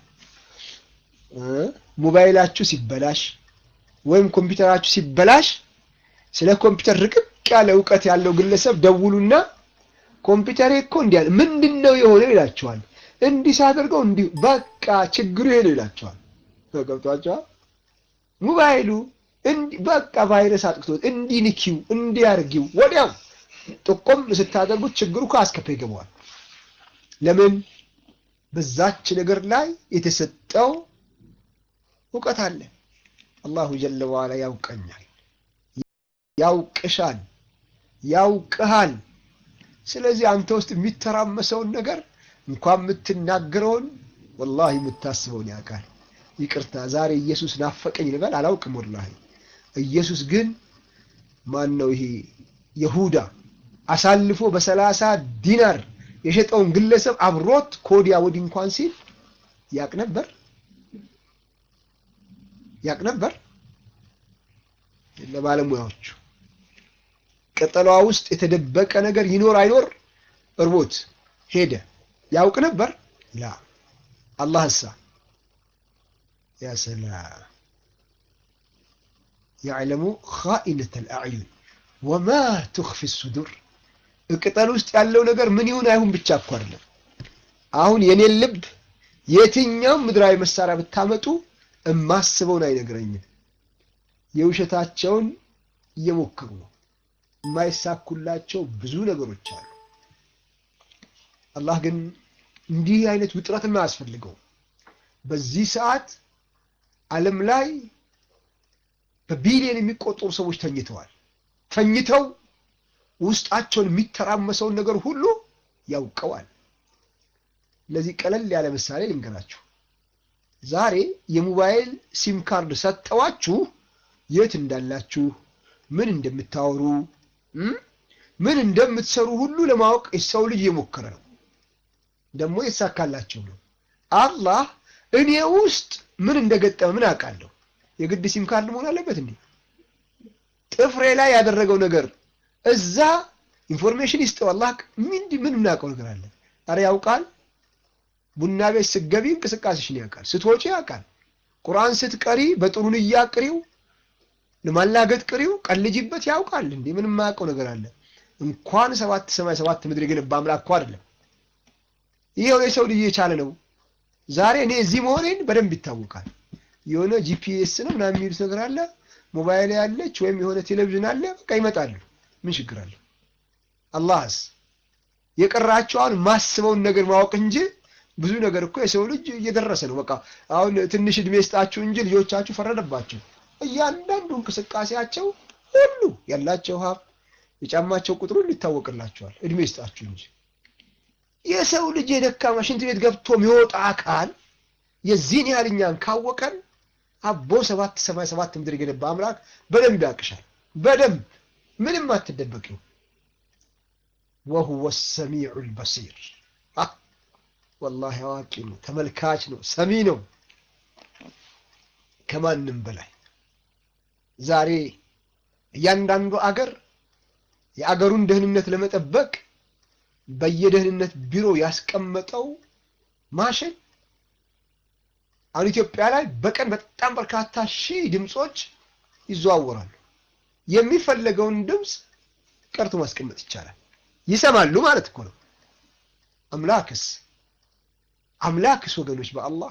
ሞባይላችሁ ሲበላሽ ወይም ኮምፒውተራችሁ ሲበላሽ ስለ ኮምፒውተር ርቅቅ ያለ እውቀት ያለው ግለሰብ ደውሉና ኮምፒውተሬ እኮ እንዲህ ያለ ምንድን ነው የሆነው ይላቸዋል። እንዲህ ሳደርገው እንዲሁ በቃ ችግሩ ይሄ ነው ይላቸዋል። ገብቷቸዋል። ሞባይሉ በቃ ቫይረስ አጥቅቶት እንዲህ ንኪው እንዲህ አድርጊው ወዲያው ጥቆም ስታደርጉት ችግሩ ከአስከፈ ይገባዋል። ለምን በዛች ነገር ላይ የተሰጠው እውቀት አለ። አላሁ ጀለ ዋላ ያውቀኛል፣ ያውቅሻል፣ ያውቅሃል። ስለዚህ አንተ ውስጥ የሚተራመሰውን ነገር እንኳን የምትናገረውን ወላሂ የምታስበውን ያውቃል። ይቅርታ ዛሬ ኢየሱስ ናፈቀኝ ልበል አላውቅም። ወላሂ ኢየሱስ ግን ማን ነው ይሄ የሁዳ አሳልፎ በሰላሳ ዲናር የሸጠውን ግለሰብ አብሮት ከወዲያ ወዲህ እንኳን ሲል ያቅ ነበር ያቅ ነበር። ለባለሙያዎቹ ቅጠሏ ውስጥ የተደበቀ ነገር ይኖር አይኖር እርቦት ሄደ ያውቅ ነበር ላ አላህ እሳ ያ ሰላም ያዕለሙ ኻኢነተ ልአዕዩን ወማ ትኽፊ ሱዱር ቅጠል ውስጥ ያለው ነገር ምን ይሁን አይሁን ብቻ እኮ አይደለም። አሁን የኔን ልብ የትኛውም ምድራዊ መሳሪያ ብታመጡ እማስበውን አይነግረኝም። የውሸታቸውን እየሞከሩ ነው። የማይሳኩላቸው ብዙ ነገሮች አሉ። አላህ ግን እንዲህ አይነት ውጥረትም አያስፈልገውም። በዚህ ሰዓት ዓለም ላይ በቢሊዮን የሚቆጠሩ ሰዎች ተኝተዋል። ተኝተው ውስጣቸውን የሚተራመሰውን ነገር ሁሉ ያውቀዋል። ለዚህ ቀለል ያለ ምሳሌ ልንገራችሁ። ዛሬ የሞባይል ሲም ካርድ ሰጠዋችሁ የት እንዳላችሁ፣ ምን እንደምታወሩ፣ ምን እንደምትሰሩ ሁሉ ለማወቅ የሰው ልጅ እየሞከረ ነው። ደግሞ የተሳካላቸው ነው። አላህ እኔ ውስጥ ምን እንደገጠመ ምን አውቃለሁ? የግድ ሲም ካርድ መሆን አለበት እንዴ? ጥፍሬ ላይ ያደረገው ነገር እዛ ኢንፎርሜሽን ይስጠው። አላህ ምን ምን የምናውቀው ነገር አለ? አረ ያውቃል። ቡና ቤት ስትገቢ እንቅስቃሴሽን ያውቃል። ስትወጪ ያውቃል። ቁርአን ስትቀሪ በጥሩ ንያ ቅሪው፣ ለማላገጥ ቅሪው፣ ቀልጂበት ያውቃል። እንዴ ምን የማያውቀው ነገር አለ? እንኳን ሰባት ሰማይ ሰባት ምድር የገነባ አምላክ እኮ አይደለም። ይሄው የሰው ልጅ የቻለ ነው። ዛሬ እኔ እዚህ መሆኔን በደንብ ይታወቃል። የሆነ ጂፒኤስ ነው ምናምን የሚሉት ነገር አለ። ሞባይል ያለች ወይም የሆነ ቴሌቪዥን አለ። በቃ ይመጣሉ። ምን ችግር አለ? አላህስ የቀራቸውን ማስበውን ነገር ማወቅ እንጂ ብዙ ነገር እኮ የሰው ልጅ እየደረሰ ነው። በቃ አሁን ትንሽ እድሜ ስጣችሁ እንጂ ልጆቻችሁ ፈረደባቸው። እያንዳንዱ እንቅስቃሴያቸው ሁሉ ያላቸው ሀብት የጫማቸው ቁጥሩ ይታወቅላቸዋል። እድሜ ስጣችሁ እንጂ የሰው ልጅ የደካማ ሽንት ቤት ገብቶ የሚወጣ አካል የዚህን ያህል እኛን ካወቀን አቦ ሰባት ሰማይ ሰባት ምድር የገነባ አምላክ በደንብ ያቅሻል። በደንብ ምንም አትደበቂው። ወሁወ ሰሚዑል በሲር ወላሂ አዋቂ ነው፣ ተመልካች ነው፣ ሰሚ ነው ከማንም በላይ። ዛሬ እያንዳንዱ አገር የአገሩን ደህንነት ለመጠበቅ በየደህንነት ቢሮ ያስቀመጠው ማሽን አሁን ኢትዮጵያ ላይ በቀን በጣም በርካታ ሺህ ድምፆች ይዘዋወራሉ። የሚፈለገውን ድምፅ ቀርቶ ማስቀመጥ ይቻላል። ይሰማሉ ማለት እኮ ነው። አምላክስ አምላክስ ወገኖች በአላህ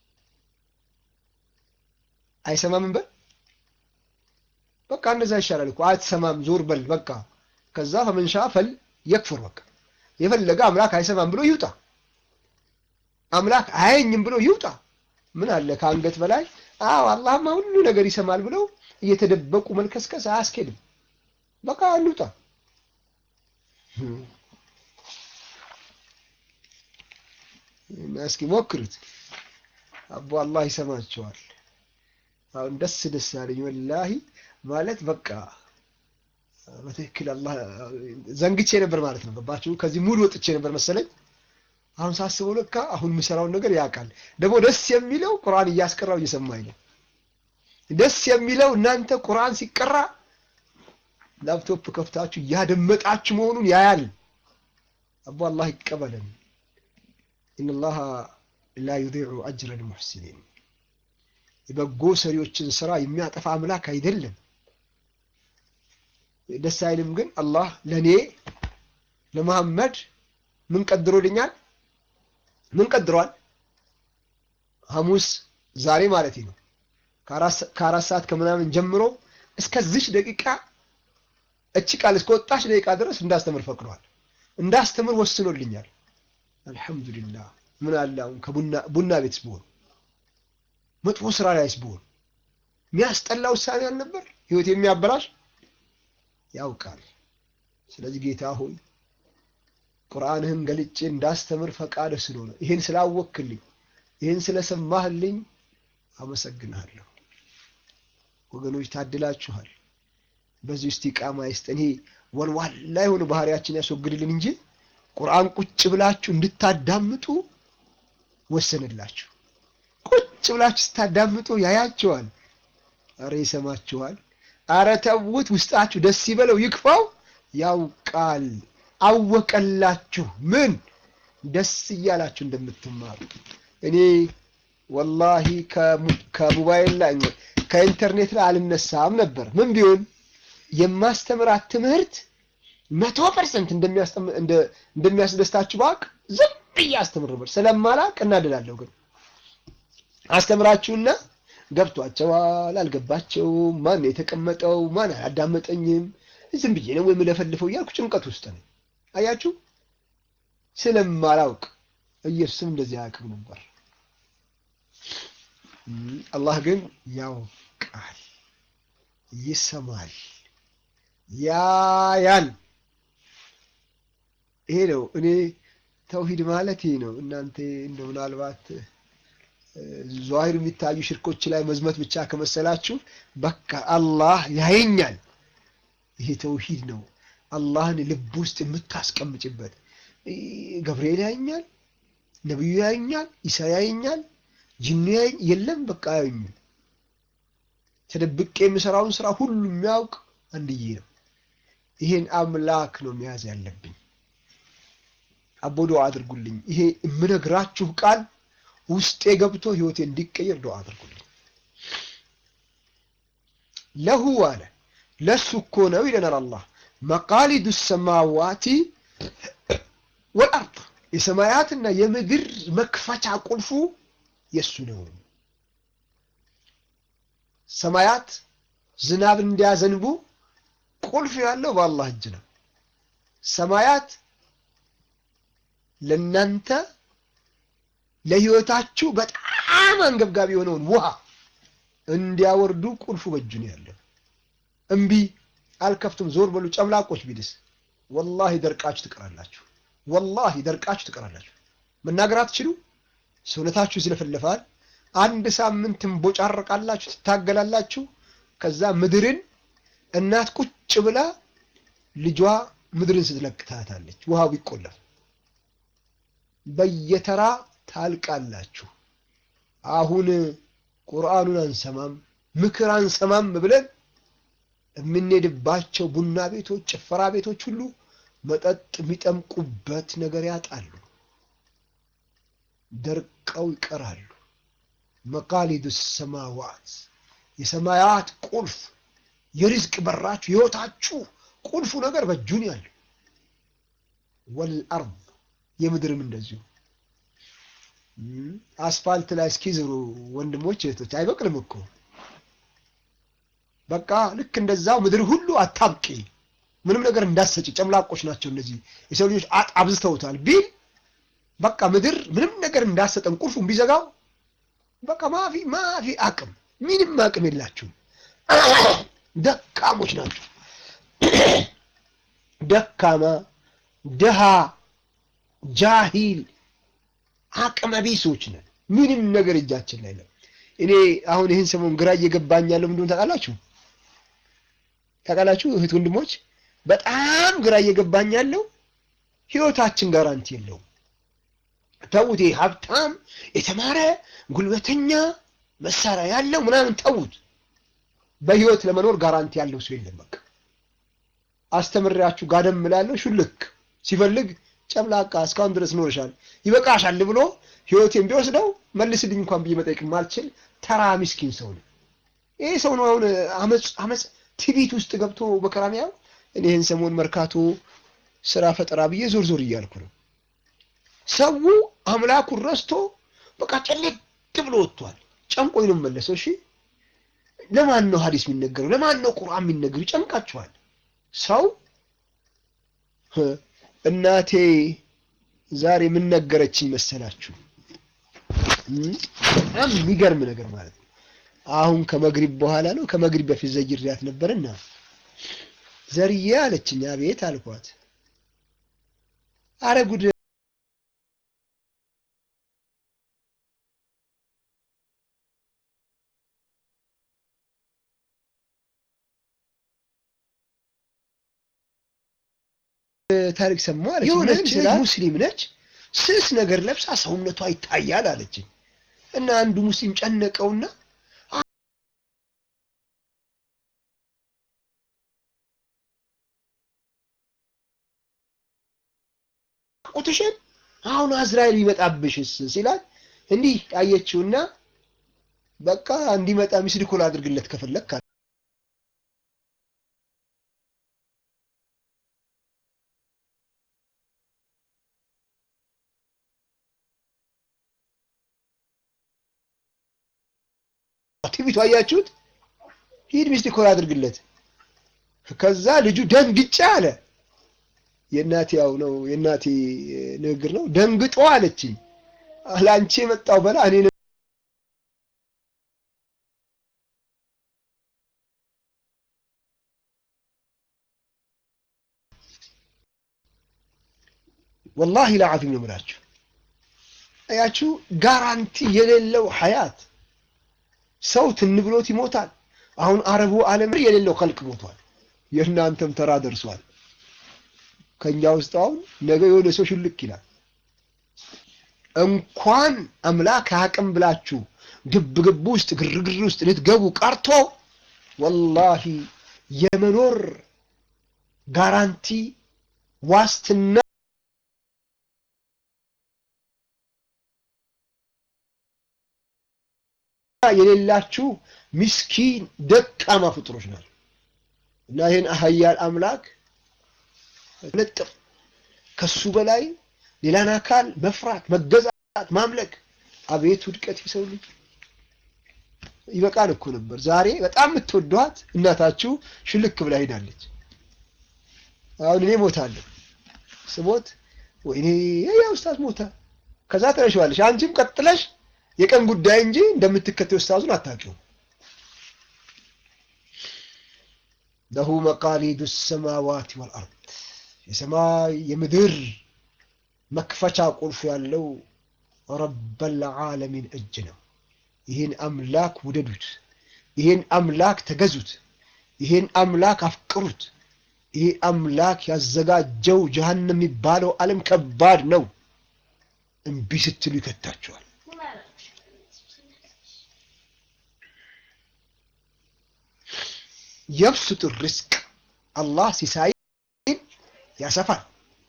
አይሰማም በል በቃ እንደዛ ይሻላል እኮ አትሰማም፣ ዞር በል በቃ ከዛ ፈመንሻ ፈል የክፍር በቃ የፈለገ አምላክ አይሰማም ብሎ ይውጣ፣ አምላክ አያየኝም ብሎ ይውጣ። ምን አለ ከአንገት በላይ አዎ አላህማ ሁሉ ነገር ይሰማል ብለው እየተደበቁ መልከስከስ አያስኬድም። በቃ እንውጣ። እስኪ ሞክሩት። አቦ አላህ ይሰማቸዋል። አሁን ደስ ደስ ያለኝ ወላሂ ማለት በቃ በትክክል አላህ ዘንግቼ ነበር ማለት ነው። ገባችሁ? ከዚህ ሙድ ወጥቼ ነበር መሰለኝ። አሁን ሳስበው ለካ አሁን የምሰራውን ነገር ያውቃል። ደግሞ ደስ የሚለው ቁርአን እያስቀራው እየሰማኝ ነው። ደስ የሚለው እናንተ ቁርአን ሲቀራ ላፕቶፕ ከፍታችሁ እያደመጣችሁ መሆኑን ያያል። አቦ አላህ ይቀበለን። ኢነላሃ ላ ዩዲዑ አጅረ ልሙሕሲኒን የበጎ ሰሪዎችን ስራ የሚያጠፋ አምላክ አይደለም። ደስ አይልም ግን አላህ ለእኔ ለመሐመድ ምን ቀድሮልኛል? ምን ቀድሯል? ሐሙስ ዛሬ ማለት ነው ከአራት ሰዓት ከምናምን ጀምሮ እስከዚች ደቂቃ እቺ ቃል እስከወጣች ደቂቃ ድረስ እንዳስተምር ፈቅዷል። እንዳስተምር ወስኖልኛል። አልሐምዱሊላህ። ምን አለ አሁን ከቡና ቡና ቤትስ ብሆን መጥፎ ስራ ላይስ ብሆን የሚያስጠላ ውሳኔ አልነበር ህይወት የሚያበላሽ ያውቃል። ስለዚህ ጌታ ሆይ ቁርአንህን ገልጬ እንዳስተምር ፈቃድህ ስለሆነ ይህን ስላወክልኝ ይህን ስለሰማህልኝ አመሰግንሃለሁ። ወገኖች ታድላችኋል። በዚህ ውስጥ ኢቃማ ይስጠን። ይሄ ወልዋላ የሆነ ባህሪያችን ያስወግድልን እንጂ ቁርአን ቁጭ ብላችሁ እንድታዳምጡ ወሰንላችሁ። ቁጭ ብላችሁ ስታዳምጡ ያያቸዋል። አረ ይሰማችኋል። አረ ተውት፣ ውስጣችሁ ደስ ይበለው ይክፋው። ያውቃል፣ አወቀላችሁ። ምን ደስ እያላችሁ እንደምትማሩ እኔ ወላሂ ከሞባይል ላይ ከኢንተርኔት ላይ አልነሳም ነበር። ምን ቢሆን የማስተምራት ትምህርት መቶ ፐርሰንት እንደሚያስደስታችሁ ባቅ ዝም ብዬ አስተምር ነበር። ስለማላቅ እናደዳለሁ። ግን አስተምራችሁና ገብቷቸዋል፣ አልገባቸውም፣ ማን የተቀመጠው ማን አላዳመጠኝም፣ ዝም ብዬ ነው የምለፈልፈው እያልኩ ጭንቀት ውስጥ ነው። አያችሁ፣ ስለማላውቅ ኢየሱስም እንደዚህ አያውቅም ነበር። አላህ ግን ያውቃል፣ ይሰማል፣ ያያል። ይሄ ነው እኔ ተውሂድ ማለት ይሄ ነው። እናንተ እንደ ምናልባት ዟሂር የሚታዩ ሽርኮች ላይ መዝመት ብቻ ከመሰላችሁ በቃ አላህ ያየኛል። ይሄ ተውሂድ ነው። አላህን ልብ ውስጥ የምታስቀምጭበት ገብርኤል ያየኛል፣ ነቢዩ ያየኛል፣ ኢሳ ያየኛል፣ ጅኑ ያየኝ የለም በቃ ያዩኝም። ተደብቄ የምሰራውን ስራ ሁሉ የሚያውቅ አንድዬ ነው። ይሄን አምላክ ነው መያዝ ያለብኝ። አቦ ዱዓ አድርጉልኝ። ይሄ የምነግራችሁ ቃል ውስጤ ገብቶ ህይወቴ እንዲቀየር ዱዓ አድርጉልኝ። ለሁ አለ ለሱ እኮ ነው ይለናል አላህ መቃሊዱ ሰማዋቲ ወልአርድ የሰማያትና የምድር መክፈቻ ቁልፉ የእሱ ነው። ሰማያት ዝናብ እንዲያዘንቡ ቁልፍ ያለው በአላህ እጅ ነው። ሰማያት ለናንተ ለህይወታችሁ በጣም አንገብጋቢ የሆነውን ውሃ እንዲያወርዱ ቁልፉ በእጁ ነው ያለው። እምቢ አልከፍትም፣ ዞር በሉ ጨምላቆች ቢልስ ወላሂ ደርቃችሁ ትቀራላችሁ። ወላሂ ደርቃችሁ ትቀራላችሁ። መናገር አትችሉ። ሰውነታችሁ ይዝለፈለፋል። አንድ ሳምንት ትንቦጫረቃላችሁ፣ ትታገላላችሁ። ከዛ ምድርን እናት ቁጭ ብላ ልጇ ምድርን ስትለቅ ታያታለች። ውሃው ቢቆለፍ በየተራ ታልቃላችሁ። አሁን ቁርአኑን አንሰማም ምክር አንሰማም ብለን የምንሄድባቸው ቡና ቤቶች፣ ጭፈራ ቤቶች ሁሉ መጠጥ የሚጠምቁበት ነገር ያጣሉ። ደርቀው ይቀራሉ። መቃሊዱ ሰማዋት የሰማያት ቁልፍ የሪዝቅ በራችሁ ህይወታችሁ ቁልፉ ነገር በእጁን ያለው ወልአርድ የምድርም እንደዚሁ አስፋልት ላይ እስኪዝሩ ወንድሞች እህቶች አይበቅልም እኮ በቃ ልክ እንደዛው ምድር ሁሉ አታብቂ ምንም ነገር እንዳሰጪ ጨምላቆች ናቸው እነዚህ የሰው ልጆች አብዝተውታል ቢል በቃ ምድር ምንም ነገር እንዳሰጠን ቁልፉን ቢዘጋው በቃ ማፊ ማፊ አቅም ምንም አቅም የላችሁም ደካሞች ናቸው ደካማ ድሃ ጃሂል አቅመ ቢሶች ነን ምንም ነገር እጃችን ላይ ነው እኔ አሁን ይህን ሰሞን ግራ እየገባኝ ያለው ምንድን ታውቃላችሁ ታውቃላችሁ እህት ወንድሞች በጣም ግራ እየገባኝ ያለው ህይወታችን ጋራንቲ የለውም ተዉት ሀብታም የተማረ ጉልበተኛ መሳሪያ ያለው ምናምን ተዉት በህይወት ለመኖር ጋራንቲ ያለው ሰው የለም በቃ አስተምሬያችሁ ጋደም እላለሁ ሹልክ ሲፈልግ ጨምላቃ እስካሁን ድረስ ኖርሻል ይበቃሻል ብሎ ህይወቴን ቢወስደው መልስልኝ እንኳን ብዬ መጠየቅ ማልችል ተራ ምስኪን ሰው ነው ይህ ሰው ነው አሁን አመፅ አመፅ ትቢት ውስጥ ገብቶ በከራሚያው እኔ ይህን ሰሞን መርካቶ ስራ ፈጠራ ብዬ ዞር ዞር እያልኩ ነው ሰው አምላኩን ረስቶ በቃ ጨለቅ ብሎ ወጥቷል ጨንቆኝ ነው መለሰው እሺ ለማን ነው ሀዲስ የሚነገረው ለማን ነው ቁርአን የሚነገሩ ይጨንቃቸዋል ሰው እናቴ ዛሬ ምን ነገረችኝ መሰላችሁ በጣም የሚገርም ነገር ማለት ነው አሁን ከመግሪብ በኋላ ነው ከመግሪብ በፊት ዘይሪያት ነበርና ዘርዬ አለችኝ አቤት አልኳት አረ ጉድ ታሪክ ሰማሁ አለች። የሆነች ሙስሊም ነች፣ ስስ ነገር ለብሳ ሰውነቷ ይታያል አለችኝ። እና አንዱ ሙስሊም ጨነቀውና ቁትሽን አሁን አዝራኤል ቢመጣብሽስ ሲላት እንዲህ አየችውና በቃ እንዲመጣ ሚስድ ኮል አድርግለት ከፈለግ ቲቪቱ አያችሁት? ሂድ ሚስት ኮል አድርግለት። ከዛ ልጁ ደንግጬ አለ። የእናቴ ያው ነው የእናቴ ንግግር ነው። ደንግጦ አለችኝ። ለአንቺ የመጣው በላ እኔ ወላሂ ለዓዚም ነው የምላችሁ። አያችሁ ጋራንቲ የሌለው ሀያት ሰው ትን ብሎት ይሞታል። አሁን አረቡ ዓለም የሌለው ከልቅ ሞቷል። የእናንተም ተራ ደርሷል። ከኛ ውስጥ አሁን ነገ የሆነ ሰው ሽልክ ይላል። እንኳን አምላክ አቅም ብላችሁ ግብ ግብ ውስጥ ግርግር ውስጥ ልትገቡ ቀርቶ ወላሂ የመኖር ጋራንቲ ዋስትና የሌላችሁ ምስኪን ደካማ ፍጡሮች ናቸው እና ይህን ሀያል አምላክ ለጥፍ ከሱ በላይ ሌላን አካል መፍራት፣ መገዛት፣ ማምለክ አቤት ውድቀት የሰው ልጅ ይበቃል እኮ ነበር። ዛሬ በጣም የምትወዷት እናታችሁ ሽልክ ብላ ሄዳለች። አሁን እኔ ሞታለሁ። ስሞት ወይኔ ያ ኡስታዝ ሞተ። ከዛ ትረሺዋለሽ። አንቺም ቀጥለሽ የቀን ጉዳይ እንጂ እንደምትከተይ ኡስታዙን አታውቂውም። ለሁ መቃሊዱ ሰማዋት ወልአርድ የሰማይ የምድር መክፈቻ ቁልፍ ያለው ረበል ዓለሚን እጅ ነው። ይህን አምላክ ውደዱት፣ ይህን አምላክ ተገዙት፣ ይህን አምላክ አፍቅሩት። ይህ አምላክ ያዘጋጀው ጀሃነም የሚባለው ዓለም ከባድ ነው። እምቢ ስትሉ ይከታችኋል። የብሱጥ ርዝቅ አላህ ሲሳይን ያሰፋል።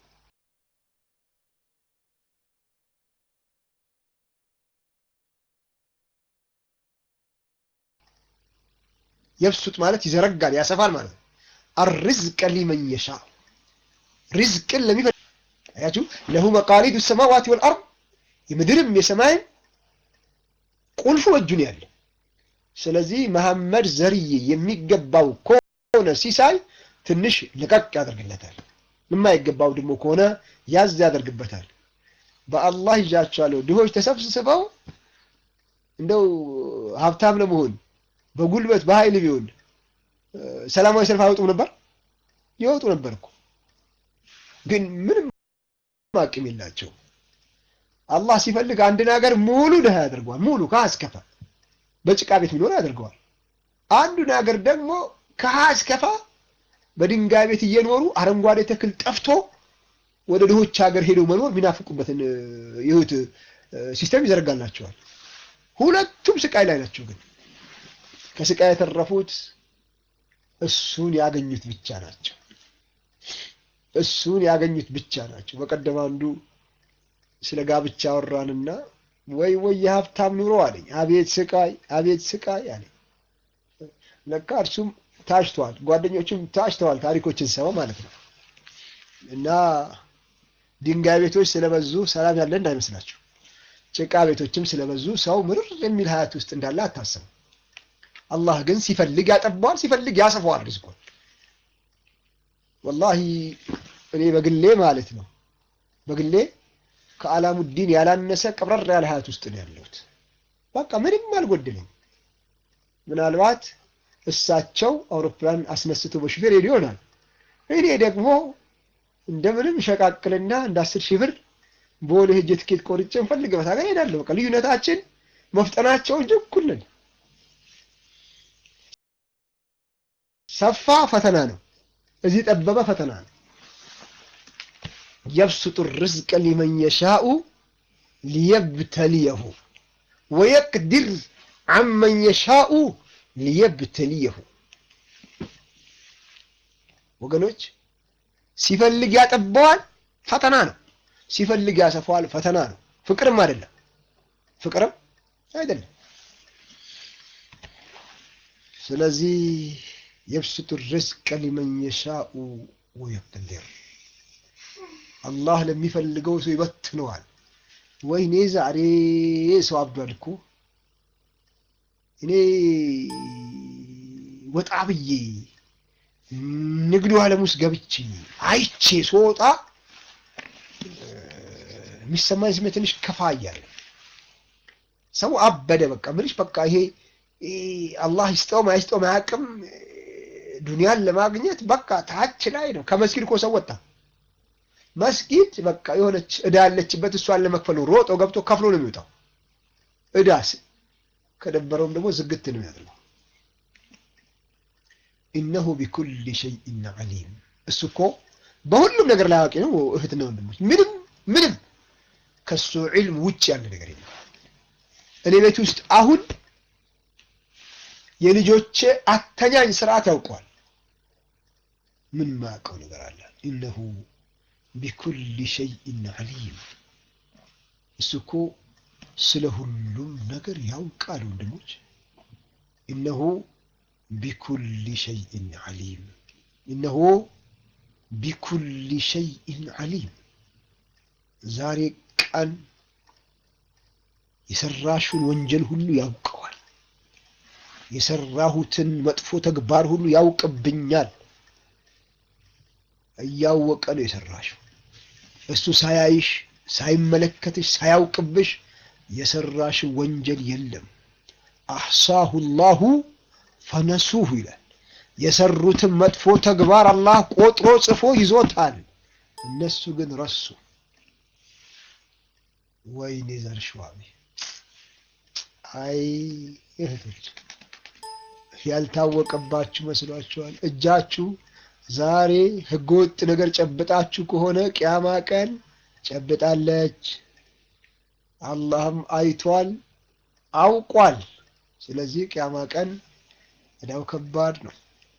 የብሱጥ ማለት ይዘረጋል፣ ያሰፋል ማለት ነው። አርዝቀ ሊመን የሻ ሪዝቅን ለሚፈልግ አያችሁ፣ ለሁ መቃሊዱ ሰማዋት ወልአርድ የምድርም የሰማይም ቁልፉ እጁን ያለ። ስለዚህ መሐመድ ዘርዬ የሚገባው ከሆነ ሲሳይ ትንሽ ልቀቅ ያደርግለታል። የማይገባው ደግሞ ከሆነ ያዝ ያደርግበታል። በአላህ ይዣቸዋለሁ። ድሆች ተሰብስበው እንደው ሀብታም ለመሆን በጉልበት በኃይል ቢሆን ሰላማዊ ሰልፍ አይወጡም ነበር? ይወጡ ነበር እኮ ግን ምንም አቅም የላቸው። አላህ ሲፈልግ አንድን ሀገር ሙሉ ድሃ ያደርገዋል። ሙሉ ከአስከፋ በጭቃ ቤት የሚኖር ያደርገዋል። አንዱን ሀገር ደግሞ ከአስከፋ በድንጋይ ቤት እየኖሩ አረንጓዴ ተክል ጠፍቶ ወደ ድሆች ሀገር ሄደው መኖር የሚናፍቁበትን የህይወት ሲስተም ይዘረጋላቸዋል። ሁለቱም ስቃይ ላይ ናቸው። ግን ከስቃይ የተረፉት እሱን ያገኙት ብቻ ናቸው። እሱን ያገኙት ብቻ ናቸው። በቀደም አንዱ ስለ ጋብቻ አወራንና ወይ ወይ የሀብታም ኑሮ አለኝ። አቤት ስቃይ፣ አቤት ስቃይ አለኝ። ለካ እርሱም ታጭተዋል፣ ጓደኞቹም ታጭተዋል። ታሪኮችን ሰማ ማለት ነው። እና ድንጋይ ቤቶች ስለበዙ ሰላም ያለ እንዳይመስላችሁ፣ ጭቃ ቤቶችም ስለበዙ ሰው ምርር የሚል ሀያት ውስጥ እንዳለ አታስቡ። አላህ ግን ሲፈልግ ያጠባዋል፣ ሲፈልግ ያሰፋዋል ሪዝቁን። ወላሂ እኔ በግሌ ማለት ነው በግሌ ከአላሙዲን ያላነሰ ቀብረር ያለ ሀያት ውስጥ ነው ያለሁት። በቃ ምንም አልጎደለኝ። ምናልባት እሳቸው አውሮፕላን አስነስቶ በሹፌር ሄዱ ይሆናል። እኔ ደግሞ እንደምንም ሸቃቅልና እንደ አስር ሺህ ብር በወደ ሄጄ ትኬት ቆርጬ እንፈልግበት ሀገር ሄዳለሁ። በቃ ልዩነታችን መፍጠናቸው እንጂ እኩል ነን። ሰፋ ፈተና ነው፣ እዚህ ጠበበ ፈተና ነው። የብሱጡ ርዝቀ ሊመን የሻኡ ሊየብተልየሁ ወየቅድር አመን የሻኡ ሊየብተልየሁ። ወገኖች ሲፈልግ ያጠባዋል፣ ፈተና ነው። ሲፈልግ ያሰፋዋል፣ ፈተና ነው። ፍቅርም አይደለም፣ ፍቅርም አይደለም። ስለዚህ የብሱጡ ርዝቀ ሊመን የሻኡ ወየቅድር አላህ ለሚፈልገው ሰው ይበትነዋል። ወይኔ ዛሬ ሰው አብዷል እኮ እኔ ወጣ ብዬ ንግዱ ዓለም ውስጥ ገብቼ አይቼ ስወጣ የሚሰማኝ ስሜት ትንሽ ከፋ እያለ ሰው አበደ። በቃ ምንሽ በቃ ይሄ አላህ ይስጠውም አይስጠውም አያውቅም። ዱንያን ለማግኘት በቃ ታች ላይ ነው። ከመስጊድ እኮ ሰው ወጣ መስጊድ በቃ የሆነች እዳ ያለችበት እሷን ለመክፈል ሮጦ ገብቶ ከፍሎ ነው የሚወጣው። እዳስ ከደበረውም ደግሞ ዝግት ነው ያደርገው። ኢነሁ ቢኩል ሸይኢን ዓሊም። እሱ እኮ በሁሉም ነገር ላይ አዋቂ ነው። እህትና ወንድሞች፣ ምንም ምንም ከሱ ዒልም ውጭ ያለ ነገር የለም። እኔ ቤት ውስጥ አሁን የልጆቼ አተኛኝ ስርዓት ያውቀዋል። ምን ማያውቀው ነገር አለ? ኢነሁ ቢኩል ሸይኢን ዓሊም። እሱ እኮ ስለ ሁሉም ነገር ያውቃል ወንድሞች። ኢነሁ ቢኩል ሸይኢን ዓሊም። ኢነሁ ቢኩል ሸይኢን ዓሊም። ዛሬ ቀን የሰራሹን ወንጀል ሁሉ ያውቀዋል። የሰራሁትን መጥፎ ተግባር ሁሉ ያውቅብኛል። እያወቀ ነው የሰራሽው። እሱ ሳያይሽ ሳይመለከትሽ ሳያውቅብሽ የሰራሽ ወንጀል የለም። አሕሳሁ ላሁ ፈነሱሁ ይላል። የሰሩትን መጥፎ ተግባር አላህ ቆጥሮ ጽፎ ይዞታል። እነሱ ግን ረሱ። ወይኔ ዘርሽዋሚ አይ እህቶች ያልታወቀባችሁ መስሏችኋል። እጃችሁ ዛሬ ህገወጥ ነገር ጨብጣችሁ ከሆነ ቅያማ ቀን ጨብጣለች። አላህም አይቷል አውቋል። ስለዚህ ቅያማ ቀን እዳው ከባድ ነው።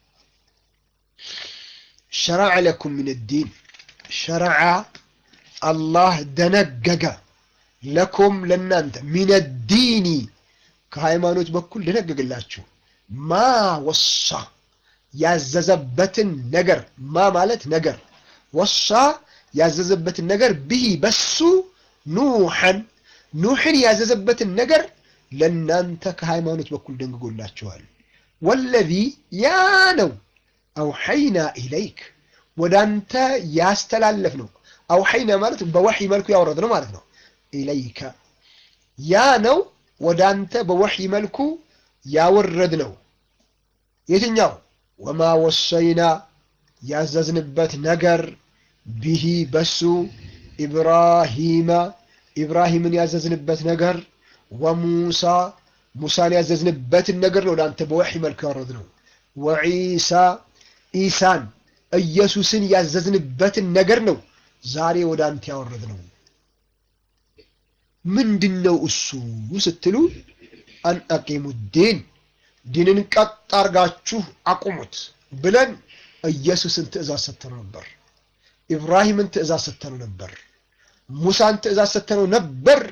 ሸረዐ ለኩም ምን ዲን ሸረዐ አላህ ደነገገ ለኩም ለናንተ ሚን ዲኒ ከሃይማኖት በኩል ደነገግላችሁ ማ ወሳ ያዘዘበትን ነገር ማ ማለት ነገር ወሳ ያዘዘበትን ነገር ብሂ በሱ ኑሐን ኑሕን ያዘዘበትን ነገር ለናንተ ከሃይማኖት በኩል ደንግጎላችኋል። ወለዚ ያ ነው አውሐይና ኢለይክ ወደ አንተ ያስተላለፍ ነው። አውሐይና ማለት በወሕይ መልኩ ያወረድ ነው ማለት ነው። ኢለይከ ያ ነው ወደ አንተ በወሕይ መልኩ ያወረድ ነው። የትኛው ወማ ወሰይና ያዘዝንበት ነገር ቢሂ በሱ ኢብራሂማ ኢብራሂምን ያዘዝንበት ነገር ወሙሳ ሙሳን ያዘዝንበትን ነገር ነው ለአንተ በወሕይ መልኩ ያወረድ ነው። ወዒሳ ኢሳን ኢየሱስን ያዘዝንበትን ነገር ነው ዛሬ ወደ አንተ ያወረድ ነው። ምንድን ነው እሱ ስትሉ አን አቂሙ ዲን ዲንን ቀጥ አርጋችሁ አቁሙት ብለን ኢየሱስን ትእዛዝ ሰጥተነው ነበር። ኢብራሂምን ትእዛዝ ሰጥተነው ነበር። ሙሳን ትእዛዝ ሰጥተነው ነበር።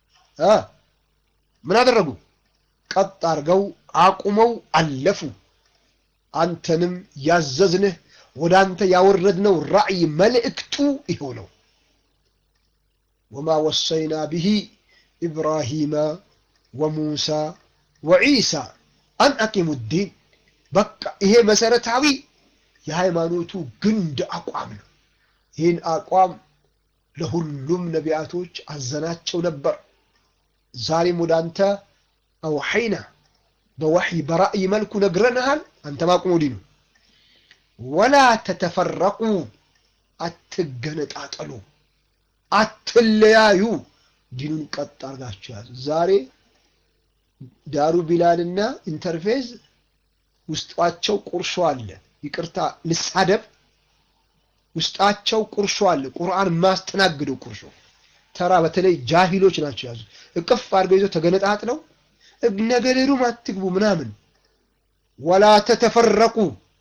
ምን አደረጉ? ቀጥ አርገው አቁመው አለፉ። አንተንም ያዘዝንህ ወደ አንተ ያወረድነው ራእይ መልእክቱ ይኸው ነው። ወማ ወሰይና ብሂ ኢብራሂማ ወሙሳ ወዒሳ አን አቂሙ ዲን። በቃ ይሄ መሰረታዊ የሃይማኖቱ ግንድ አቋም ነው። ይህን አቋም ለሁሉም ነቢያቶች አዘናቸው ነበር። ዛሬም ወደ አንተ አውሐይና በወሕይ በራእይ መልኩ ነግረንሃል። አንተ ማቁሙ ዲኑ ወላ ተተፈረቁ፣ አትገነጣጠሉ፣ አትለያዩ። ዲኑን ቀጥ አርጋችሁ ያዙ። ዛሬ ዳሩ ቢላልና ኢንተርፌዝ ውስጣቸው ቁርሾ አለ። ይቅርታ ልሳደብ፣ ውስጣቸው ቁርሾ አለ። ቁርአን ማስተናግደው ቁርሾ ተራ በተለይ ጃሂሎች ናቸው ያዙ። እቅፍ አድርገው ይዘው ተገነጣጥለው ነገሌሩም አትግቡ ምናምን። ወላ ተተፈረቁ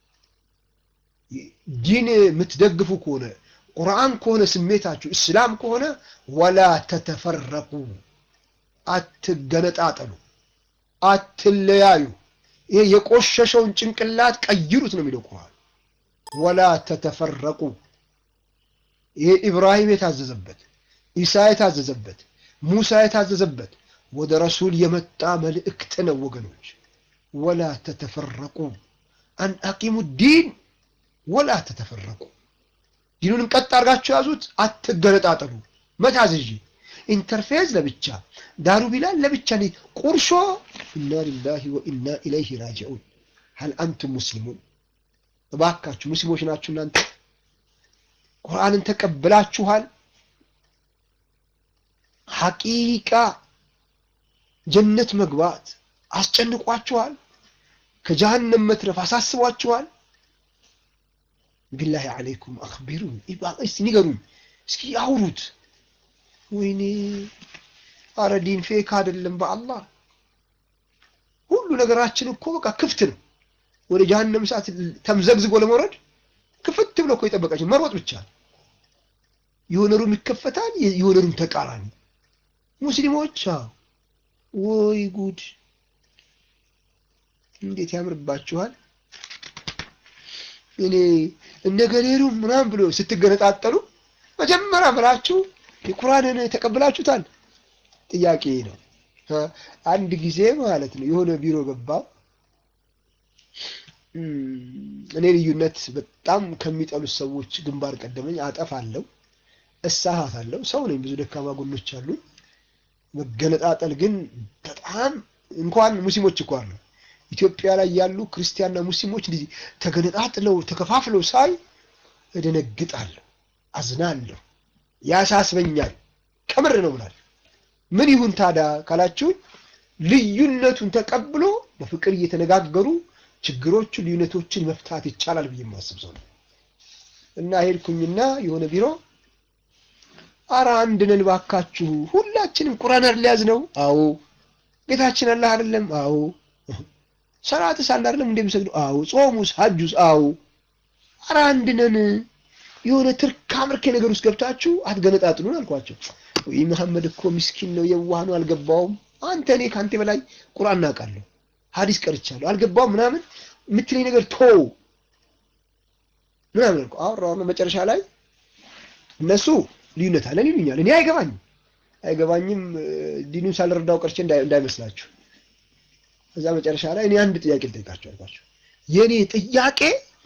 ዲን የምትደግፉ ከሆነ ቁርአን ከሆነ ስሜታችሁ እስላም ከሆነ ወላ ተተፈረቁ አትገነጣጠሉ፣ አትለያዩ። ይሄ የቆሸሸውን ጭንቅላት ቀይሩት ነው የሚለው ቁርአን። ወላ ተተፈረቁ ይሄ ኢብራሂም የታዘዘበት ኢሳ የታዘዘበት ሙሳ የታዘዘበት ወደ ረሱል የመጣ መልእክት ነው ወገኖች። ወላ ተተፈረቁ አን አቂሙ ዲን ወላ ተተፈረቁ ዲኑንም ቀጥ አድርጋችሁ ያዙት፣ አትገነጣጠሉ። መታዘዥ ኢንተርፌዝ ለብቻ ዳሩ ቢላል ለብቻ ነ ቁርሾ ኢና ሊላሂ ወኢና ኢለይሂ ራጂዑን ሀል አንቱም ሙስሊሙን እባካችሁ ሙስሊሞች ናችሁ እናንተ ቁርአንን ተቀብላችኋል ሐቂቃ ጀነት መግባት አስጨንቋችኋል ከጀሃነም መትረፍ አሳስቧችኋል ቢላሂ አለይኩም አክቢሩን እስቲ ንገሩኝ እስኪ አውሩት ወይኔ አረ ዲን ፌክ አይደለም በአላህ ሁሉ ነገራችን እኮ በቃ ክፍት ነው ወደ ጀሃነም ሰዓት ተምዘግዝጎ ለመውረድ ክፍት ብሎ እኮ የጠበቃችን መሮጥ ብቻ የሆነ ሩም ይከፈታል የሆነ ሩም ተቃራኒ ሙስሊሞች ወይ ጉድ እንዴት ያምርባችኋል እኔ እነገሌሩ ምናምን ብሎ ስትገነጣጠሉ መጀመሪያ ብላችሁ የቁርአንን ተቀብላችሁታል ጥያቄ ነው አንድ ጊዜ ማለት ነው የሆነ ቢሮ ገባው እኔ ልዩነት በጣም ከሚጠሉት ሰዎች ግንባር ቀደመኝ አጠፋለሁ እሳሳታለሁ። ሰው ነኝ፣ ብዙ ደካማ ጎኖች አሉ። መገነጣጠል ግን በጣም እንኳን ሙስሊሞች እኮ አሉ ኢትዮጵያ ላይ ያሉ ክርስቲያንና ሙስሊሞች እንደዚህ ተገነጣጥለው ተከፋፍለው ሳይ እደነግጣለሁ፣ አዝናለሁ፣ ያሳስበኛል። ከምር ነው ብላል። ምን ይሁን ታዲያ ካላችሁ ልዩነቱን ተቀብሎ በፍቅር እየተነጋገሩ ችግሮቹን ልዩነቶችን መፍታት ይቻላል ብዬ የማስብ ሰው ነው እና ሄድኩኝና የሆነ ቢሮ አረ አንድ ነን ባካችሁ፣ ሁላችንም ቁርአን ሊያዝ ነው። አዎ ጌታችን አላህ አይደለም? አዎ ሰላትስ አለ አይደለም እንደሚሰግዱ? አዎ ጾሙስ፣ ሐጁስ? አዎ አረ አንድ ነን። የሆነ ትርካ ምርኬ ነገር ውስጥ ገብታችሁ አትገነጣጥሉን አልኳቸው። ወይ መሐመድ እኮ ምስኪን ነው፣ የዋህ ነው፣ አልገባውም። አንተ እኔ ከአንተ በላይ ቁርአን እናውቃለሁ፣ ሐዲስ ቀርቻለሁ፣ አልገባውም ምናምን የምትለኝ ነገር ቶ ምናምን አልኩ። አወራሁ መጨረሻ ላይ እነሱ ልዩነት አለን ይሉኛል። እኔ አይገባኝም አይገባኝም ዲኑን ሳልረዳው ቀርቼ እንዳይመስላችሁ። እዛ መጨረሻ ላይ እኔ አንድ ጥያቄ ልጠይቃቸው አልኳቸው። የእኔ ጥያቄ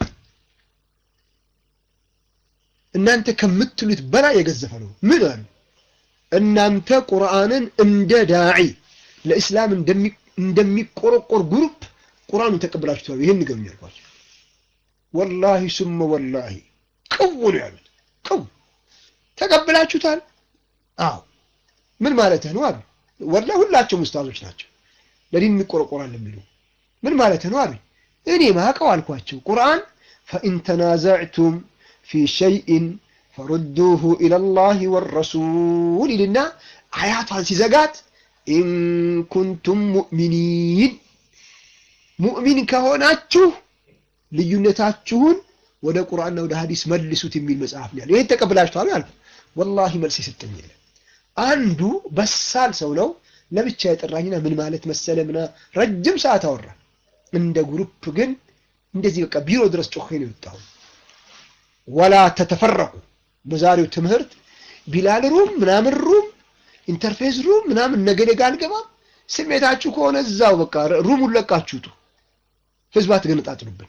እናንተ ከምትሉት በላይ የገዘፈ ነው። ምን አሉ? እናንተ ቁርአንን እንደ ዳዒ ለእስላም እንደሚቆረቆር ግሩፕ ቁርአኑን ተቀብላችኋል። ይህን ንገሩኝ አልኳቸው። ወላሂ ሱመ ወላሂ ቅው ነው ያሉት። ቅው ተቀብላችሁታል? አዎ። ምን ማለት ነው አሉ። ወላሂ ሁላቸውም ኡስታዞች ናቸው፣ ለዲን እንቆረቆራለን የሚሉ ምን ማለት ነው አሉ። እኔ ማቀው አልኳቸው። ቁርአን ፈኢን ተናዘዕቱም ፊ ሸይኢን ፈሩዱሁ ኢለላሂ ወረሱል ይልና አያቷን ሲዘጋት ኢን ኩንቱም ሙእሚኒን ሙእሚን ከሆናችሁ ልዩነታችሁን ወደ ቁርአንና ወደ ሐዲስ መልሱት የሚል መጽሐፍ ነው ያለው። ይሄን ተቀብላችኋል አልኩ። ወላሂ መልስ የሰጠኝ የለም። አንዱ በሳል ሰው ነው ለብቻ የጠራኝና ምን ማለት መሰለ ምና ረጅም ሰዓት አወራ። እንደ ግሩፕ ግን እንደዚህ በቃ ቢሮ ድረስ ጮኼ ነው የወጣሁ። ወላ ተተፈረቁ በዛሬው ትምህርት ቢላል ሩም ምናምን ሩም ኢንተርፌስ ሩም ምናምን ነገ ነገ አልገባም። ስሜታችሁ ከሆነ እዛው በቃ ሩሙን ለቃችሁ ውጡ። ህዝብ አትገነጣጥሉብን።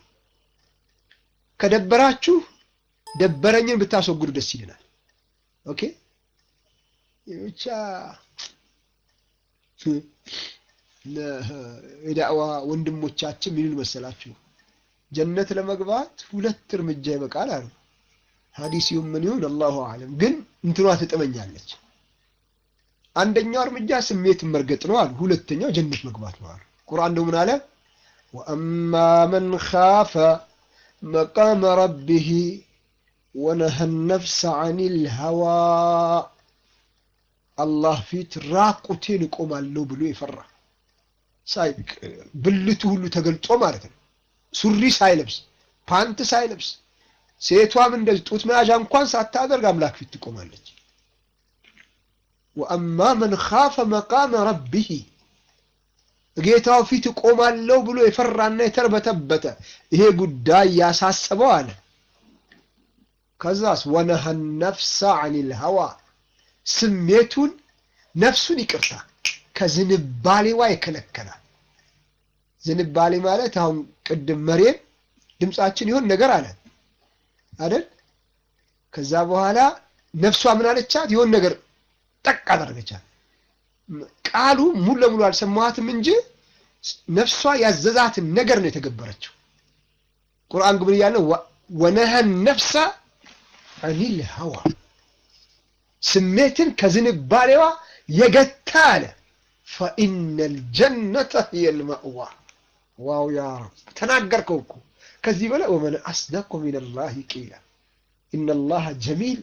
ከደበራችሁ ደበረኝን ብታስወግዱ ደስ ይለናል። ኦኬ ብቻ የዳዕዋ ወንድሞቻችን ምን ይሉ መሰላችሁ? ጀነት ለመግባት ሁለት እርምጃ ይበቃል አሉ። ሐዲስ ይሁን ምን ይሁን አላሁ አለም፣ ግን እንትኗ ትጥመኛለች። አንደኛው እርምጃ ስሜትን መርገጥ ነው አሉ። ሁለተኛው ጀነት መግባት ነው አሉ። ቁርአን ደግሞ ምን አለ? ወአማ መን ኻፈ መቃመ ረቢህ ወነሀ ነፍሰ ዐኒል ሀዋ አላህ ፊት ራቁቴን እቆማለሁ ብሎ የፈራ ብልቱ ሁሉ ተገልጦ ማለት ነው። ሱሪ ሳይለብስ ፓንት ሳይለብስ ሴቷም እንደዚህ ጡት መያዣ እንኳን ሳታደርግ አምላክ ፊት ትቆማለች። ወአማ መን ኻፈ መቃመ ረቢህ ጌታው ፊት እቆማለሁ ብሎ የፈራና የተርበተበተ ይሄ ጉዳይ ያሳሰበው አለ። ከዛስ ወነሀ ነፍሰ ዐኒል ሀዋ ስሜቱን ነፍሱን ይቅርታ ከዝንባሌዋ ይከለከላል። ዝንባሌ ማለት አሁን ቅድም መሬም ድምፃችን ይሆን ነገር አለ አይደል? ከዛ በኋላ ነፍሷ ምን አለቻት? ይሆን ነገር ጠቅ አደረገቻት። ቃሉ ሙሉ ለሙሉ አልሰማኋትም እንጂ ነፍሷ ያዘዛትን ነገር ነው የተገበረችው። ቁርአን ግብር እያለ ወነሀን ነፍሰ ዐኒል ሀዋ ስሜትን ከዝንባሌዋ የገታ አለ። ፈኢነል ጀነተ ሂየል መእዋ። ዋው ያ ረብ ተናገርከው እኮ ከዚህ በላይ ወመን አስደቁ ሚነላሂ ቂላ ኢነላሀ ጀሚል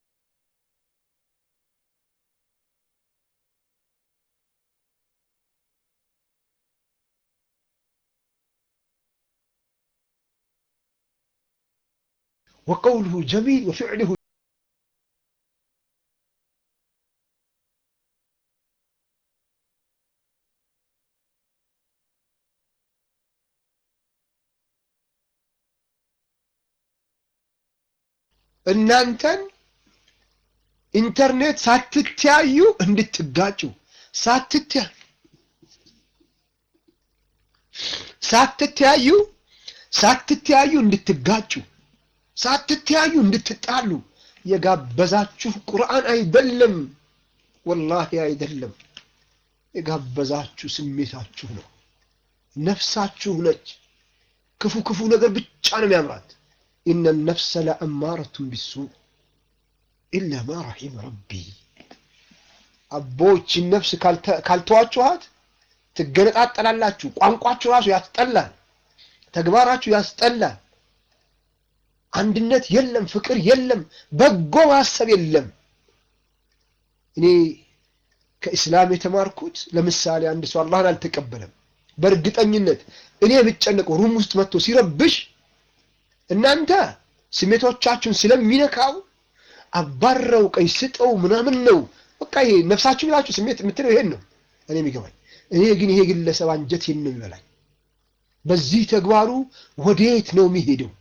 ወቀውሉሁ ጀሚል ወፊዕሉሁ እናንተን ኢንተርኔት ሳትተያዩ እንድትጋጩ ሳትተያ ሳትተያዩ ሳትተያዩ እንድትጋጩ ሳትተያዩ እንድትጣሉ የጋበዛችሁ ቁርአን አይደለም፣ ወላሂ አይደለም። የጋበዛችሁ ስሜታችሁ ነው፣ ነፍሳችሁ ነች። ክፉ ክፉ ነገር ብቻ ነው የሚያምራት። ኢነ ነፍሰ ለአማረቱን ቢሱ ኢላ ማ ረሒመ ረቢ። አቦችን ነፍስ ካልተዋችኋት ትገነጣጠላላችሁ። ቋንቋችሁ ራሱ ያስጠላል፣ ተግባራችሁ ያስጠላል። አንድነት የለም፣ ፍቅር የለም፣ በጎ ማሰብ የለም። እኔ ከኢስላም የተማርኩት ለምሳሌ አንድ ሰው አላህን አልተቀበለም፣ በእርግጠኝነት እኔ የምጨነቀው ሩም ውስጥ መጥቶ ሲረብሽ እናንተ ስሜቶቻችሁን ስለሚነካው አባረው ቀይ ስጠው ምናምን ነው በቃ ይሄ ነፍሳችሁ ብላችሁ ስሜት የምትለው ይሄን ነው እኔ የሚገባኝ። እኔ ግን ይሄ ግለሰብ አንጀቴን ነው የሚበላኝ። በዚህ ተግባሩ ወዴት ነው የሚሄደው?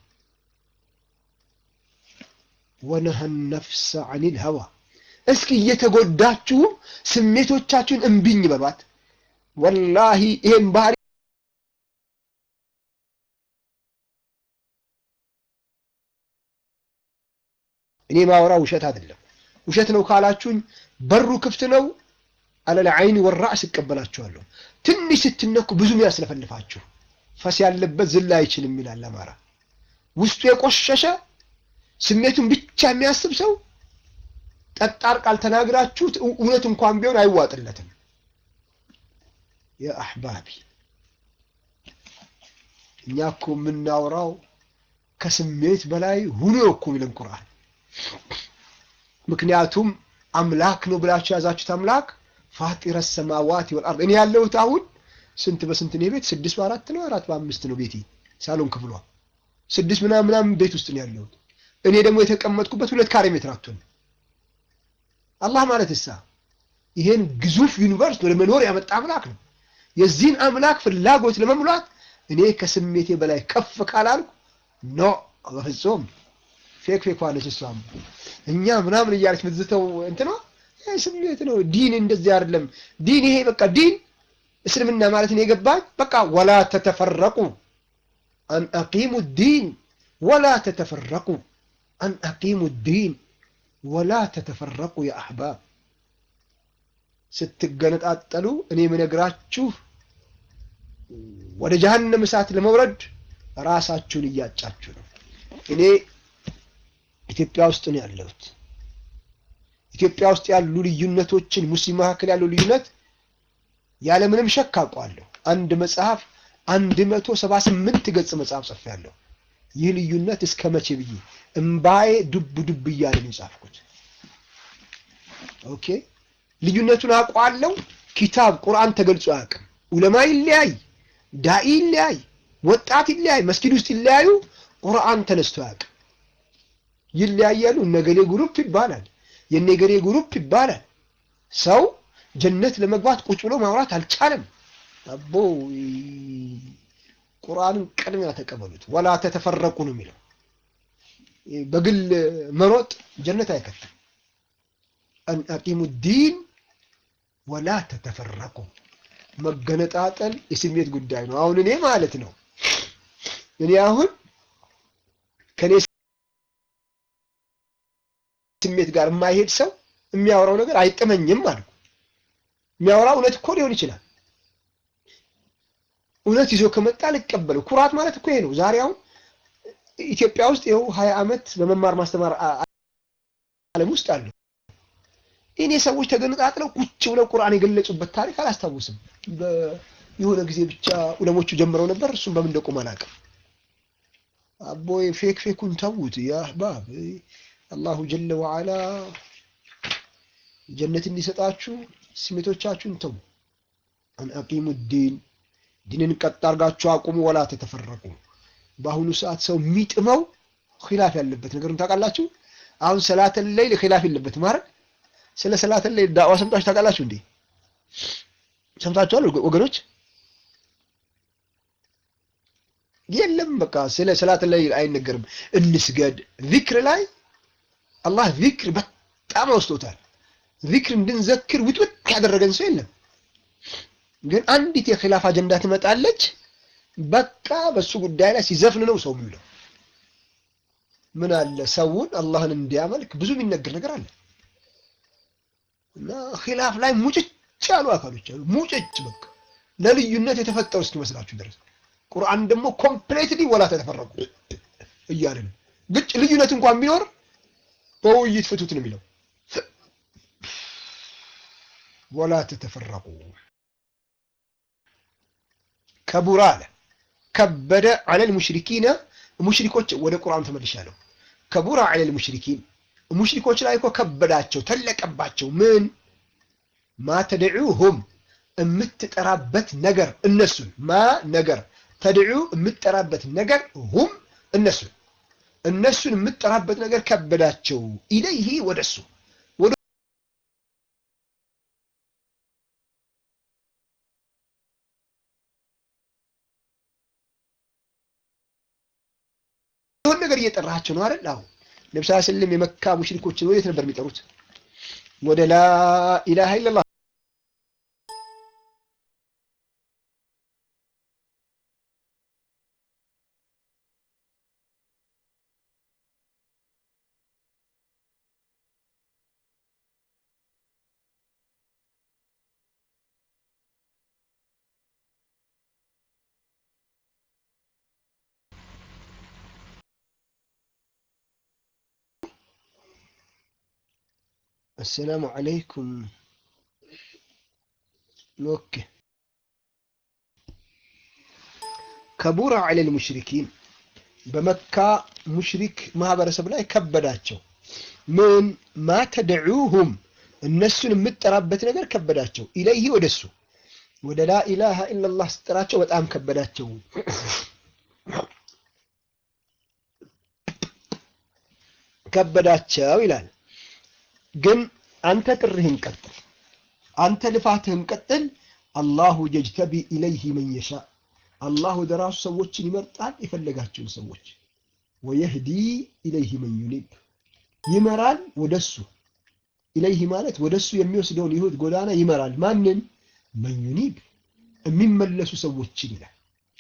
ወነሀ ነፍሰ አኒል ሀዋ። እስኪ እየተጎዳችሁ ስሜቶቻችሁን እምቢኝ በሏት። ወላሂ ይሄን ባህሪ እኔ ማወራ ውሸት አይደለም። ውሸት ነው ካላችሁኝ በሩ ክፍት ነው። አለለ አይኒ ወራእስ እቀበላችኋለሁ። ትንሽ ስትነኩ ብዙም ያስለፈልፋችሁ ፈስ ያለበት ዝላ አይችልም ይላል አማራ። ውስጡ የቆሸሸ ስሜቱን ብቻ የሚያስብ ሰው ጠጣር ቃል ተናግራችሁት እውነት እንኳን ቢሆን አይዋጥለትም። የአሕባቢ እኛ እኮ የምናወራው ከስሜት በላይ ሁኖ እኮ የሚለን ቁርአን። ምክንያቱም አምላክ ነው ብላችሁ የያዛችሁት አምላክ ፋጢረ ሰማዋት ወልአርድ። እኔ ያለሁት አሁን ስንት በስንት ነው ቤት? ስድስት በአራት ነው አራት በአምስት ነው ቤቴ ሳሎን ክፍሏ ስድስት ምናምን ምናምን ቤት ውስጥ ነው ያለሁት። እኔ ደግሞ የተቀመጥኩበት ሁለት ካሬ ሜትር አትሆን። አላህ ማለት እሳ ይሄን ግዙፍ ዩኒቨርስ ወደ መኖር ያመጣ አምላክ ነው። የዚህን አምላክ ፍላጎት ለመሙላት እኔ ከስሜቴ በላይ ከፍ ካላልኩ ኖ በፍጹም ፌክ ፌክ ዋለች እሷም እኛ ምናምን እያለች ምዝተው እንትኗ ስሜት ነው። ዲን እንደዚህ አይደለም። ዲን ይሄ በቃ ዲን እስልምና ማለት ነው የገባኝ በቃ ወላ ተተፈረቁ አን አቂሙ ዲን ወላ ተተፈረቁ አን አቂሙ ዲን ወላ ተተፈረቁ የአሕባብ ስትገነጣጠሉ እኔ የምነግራችሁ ወደ ጀሀነም እሳት ለመውረድ ራሳችሁን እያጫችሁ ነው። እኔ ኢትዮጵያ ውስጥ ነው ያለሁት። ኢትዮጵያ ውስጥ ያሉ ልዩነቶችን ሙስሊም መካከል ያለው ልዩነት ያለምንም ሸክ አውቀዋለሁ። አንድ መጽሐፍ አንድ መቶ ሰባ ስምንት ገጽ መጽሐፍ ጽፌያለሁ። ይህ ልዩነት እስከ መቼ ብዬ እምባዬ ዱብ ዱብ እያለ ነው የጻፍኩት። ኦኬ ልዩነቱን አውቀዋለሁ። ኪታብ ቁርአን ተገልጾ አያውቅም። ኡለማ ይለያይ፣ ዳኢ ይለያይ፣ ወጣት ይለያይ፣ መስጊድ ውስጥ ይለያዩ፣ ቁርአን ተነስቶ አያውቅም። ይለያያሉ። እነገሌ ግሩፕ ይባላል፣ የነገሌ ግሩፕ ይባላል። ሰው ጀነት ለመግባት ቁጭ ብሎ ማውራት አልቻለም። አቦ ቁርአንን ቅድሚያ ተቀበሉት። ወላ ተተፈረቁ ነው የሚለው። በግል መሮጥ ጀነት አይከትም። አን አቂሙ ዲን ወላ ተተፈረቁ። መገነጣጠል የስሜት ጉዳይ ነው። አሁን እኔ ማለት ነው እኔ አሁን ከኔ ስሜት ጋር የማይሄድ ሰው የሚያወራው ነገር አይጥመኝም አልኩ። የሚያወራው እውነት እኮ ሊሆን ይችላል። እውነት ይዞ ከመጣ ልቀበለው። ኩራት ማለት እኮ ይሄ ነው። ዛሬ አሁን ኢትዮጵያ ውስጥ ይኸው ሀያ ዓመት በመማር ማስተማር ዓለም ውስጥ አሉ። እኔ ሰዎች ተገነጣጥለው ቁጭ ብለው ቁርአን የገለጹበት ታሪክ አላስታውስም። የሆነ ጊዜ ብቻ ዑለሞቹ ጀምረው ነበር። እሱም በምን እንደቆመ አላውቅም። አቦይ ፌክ ፌኩን ተዉት። ያ አህባብ አላሁ ጀለ ወዓላ ጀነት እንዲሰጣችሁ ስሜቶቻችሁን ተው። አን አቂሙ ዲን ዲንን ቀጥ አድርጋችሁ አቁሙ። ወላ ተተፈረቁ። በአሁኑ ሰዓት ሰው የሚጥመው ኺላፍ ያለበት ነገሩን ታውቃላችሁ። አሁን ሰላተል ለይል ኺላፍ የለበትም ማለት ስለ ሰላተል ለይል ዳዋ ሰምታችሁ ታውቃላችሁ እንዴ? ሰምታችኋል ወገኖች? የለም በቃ ስለ ሰላተል ለይል አይነገርም። እንስገድ ዚክር ላይ አላህ ዚክር በጣም አውስቶታል። ዚክር እንድንዘክር ውጥውጥ ያደረገን ሰው የለም። ግን አንዲት የኺላፍ አጀንዳ ትመጣለች። በቃ በሱ ጉዳይ ላይ ሲዘፍን ነው ሰው የሚውለው። ምን አለ ሰውን አላህን እንዲያመልክ ብዙ የሚነገር ነገር አለ እና ኺላፍ ላይ ሙጭጭ ያሉ አካሎች አሉ። ሙጭጭ በቃ ለልዩነት የተፈጠሩ እስኪመስላችሁ ድረስ ቁርአን ደግሞ ኮምፕሌትሊ ወላ ተተፈረቁ እያለ ነው። ግጭ ልዩነት እንኳን ቢኖር በውይይት ፍቱት ነው የሚለው። ወላ ተተፈረቁ ከቡራ አለ ከበደ አለል ሙሽሪኪነ ሙሽሪኮች ወደ ቁርአን ተመልሻለሁ። ከቡራ አለል ሙሽሪኪን ሙሽሪኮች ላይ እኮ ከበዳቸው፣ ተለቀባቸው። ምን ማ ተድዑሁም የምትጠራበት ነገር እነሱን ማ ነገር ተድዑ የምትጠራበት ነገር ሁም እነሱን እነሱን የምትጠራበት ነገር ከበዳቸው። ኢለይሂ ወደሱ የሆነ ነገር እየጠራቸው ነው አይደል? አሁን ነብዩ ሰለላሁ ዐለይሂ ወሰለም የመካ ሙሽሪኮችን ወዴት ነበር የሚጠሩት? ወደ ላ ኢላሃ ኢለላህ السلام عليكم اوكي كبر على المشركين በመካ ሙሽሪክ ማህበረሰብ ላይ ከበዳቸው። ምን ማ ተድዑሁም እነሱን የምትጠራበት ነገር ከበዳቸው። ኢለይህ ወደሱ ወደ ላ ኢላሃ ኢላላህ ስጠራቸው በጣም ከበዳቸው። ከበዳቸው ይላል። ግን አንተ ጥሪህን ቀጥል፣ አንተ ልፋትህን ቀጥል። አላሁ የጅተቢ ኢለይህ መን የሻ አላህ ወደ ራሱ ሰዎችን ይመርጣል፣ የፈለጋቸውን ሰዎች ወየህዲ ኢለይህ መን ዩኒብ ይመራል ወደሱ። ኢለይህ ማለት ወደሱ የሚወስደውን የህይወት ጎዳና ይመራል። ማንን? መን ዩኒብ የሚመለሱ ሰዎችን ይላል።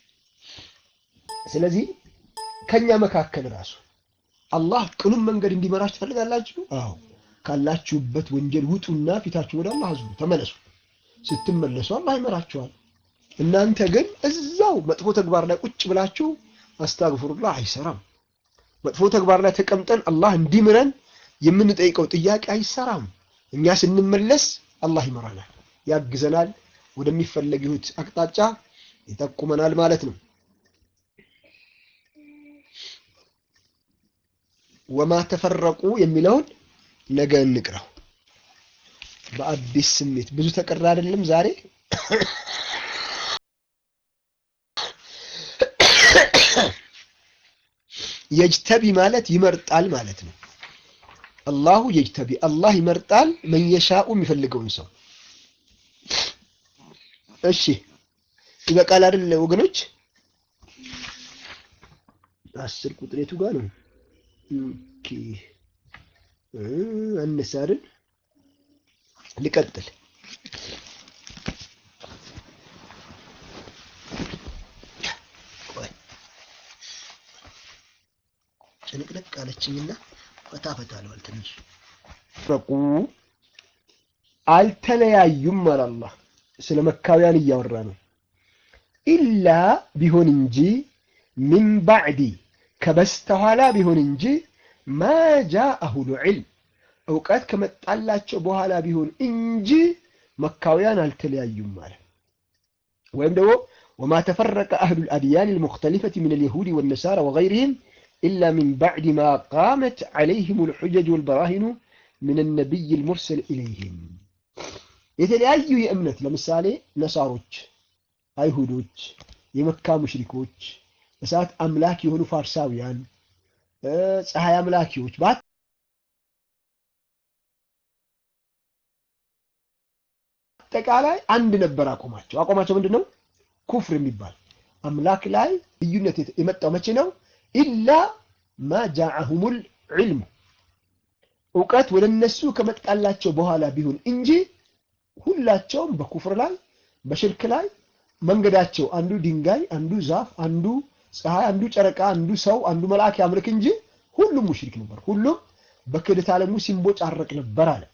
ስለዚህ ከኛ መካከል ራሱ አላህ ቅኑን መንገድ እንዲመራችሁ ትፈልጋላችሁ? አዎ ካላችሁበት ወንጀል ውጡና ፊታችሁ ወደ አላህ አዙሩ፣ ተመለሱ። ስትመለሱ አላህ ይመራችኋል። እናንተ ግን እዛው መጥፎ ተግባር ላይ ቁጭ ብላችሁ አስታግፍሩላህ አይሰራም። መጥፎ ተግባር ላይ ተቀምጠን አላህ እንዲምረን የምንጠይቀው ጥያቄ አይሰራም። እኛ ስንመለስ አላህ ይመራናል፣ ያግዘናል፣ ወደሚፈለግ ህይወት አቅጣጫ ይጠቁመናል ማለት ነው። ወማ ተፈረቁ የሚለውን ነገ እንቅረው። በአዲስ ስሜት ብዙ ተቀራ አይደለም ዛሬ የጅተቢ ማለት ይመርጣል ማለት ነው። አላሁ የጅተቢ አላህ ይመርጣል መየሻኡ የሚፈልገውን ሰው። እሺ ይበቃል አይደል ወገኖች? አስር ቁጥር የቱ ጋር ነው? ኦኬ አነሳ አይደል? ልቀጥል። ጭንቅንቅ አለችኝና ፈታ ፈታ አለዋል ትንሽ ረቁ አልተለያዩም አለ አላህ ስለ መካውያን እያወራ ነው ኢላ ቢሆን እንጂ ሚን ባዕዲ ከበስተኋላ ቢሆን እንጂ ማ ጃአሁል ዒልም እውቀት ከመጣላቸው በኋላ ቢሆን እንጂ መካውያን አልተለያዩም ማለት ወይም ደግሞ ወማ ተፈረቀ አህሉ ልአድያን ልሙክተሊፈት ምን ልየሁድ ወነሳራ ወገይርህም ኢላ ሚን ባዕድ ማ ቃመት ዓለይህም ልሑጀጅ ወልበራሂኑ ምን ነቢይ ልሙርሰል ኢለይህም የተለያዩ የእምነት ለምሳሌ ነሳሮች፣ አይሁዶች፣ የመካ ሙሽሪኮች፣ እሳት አምላክ የሆኑ ፋርሳውያን፣ ፀሐይ አምላኪዎች በአጠቃላይ አንድ ነበር አቋማቸው። አቋማቸው ምንድን ነው? ኩፍር የሚባል አምላክ ላይ ልዩነት የመጣው መቼ ነው? ኢላ ማ ጃዐሁሙል ዒልሙ እውቀት ወደ እነሱ ከመጣላቸው በኋላ ቢሆን እንጂ ሁላቸውም በኩፍር ላይ በሽርክ ላይ መንገዳቸው አንዱ ድንጋይ፣ አንዱ ዛፍ፣ አንዱ ፀሐይ፣ አንዱ ጨረቃ፣ አንዱ ሰው፣ አንዱ መልአክ ያምልክ እንጂ ሁሉም ሙሽሪክ ነበር። ሁሉም በክህደት ዓለሙ ሲንቦጫረቅ ነበር አለ።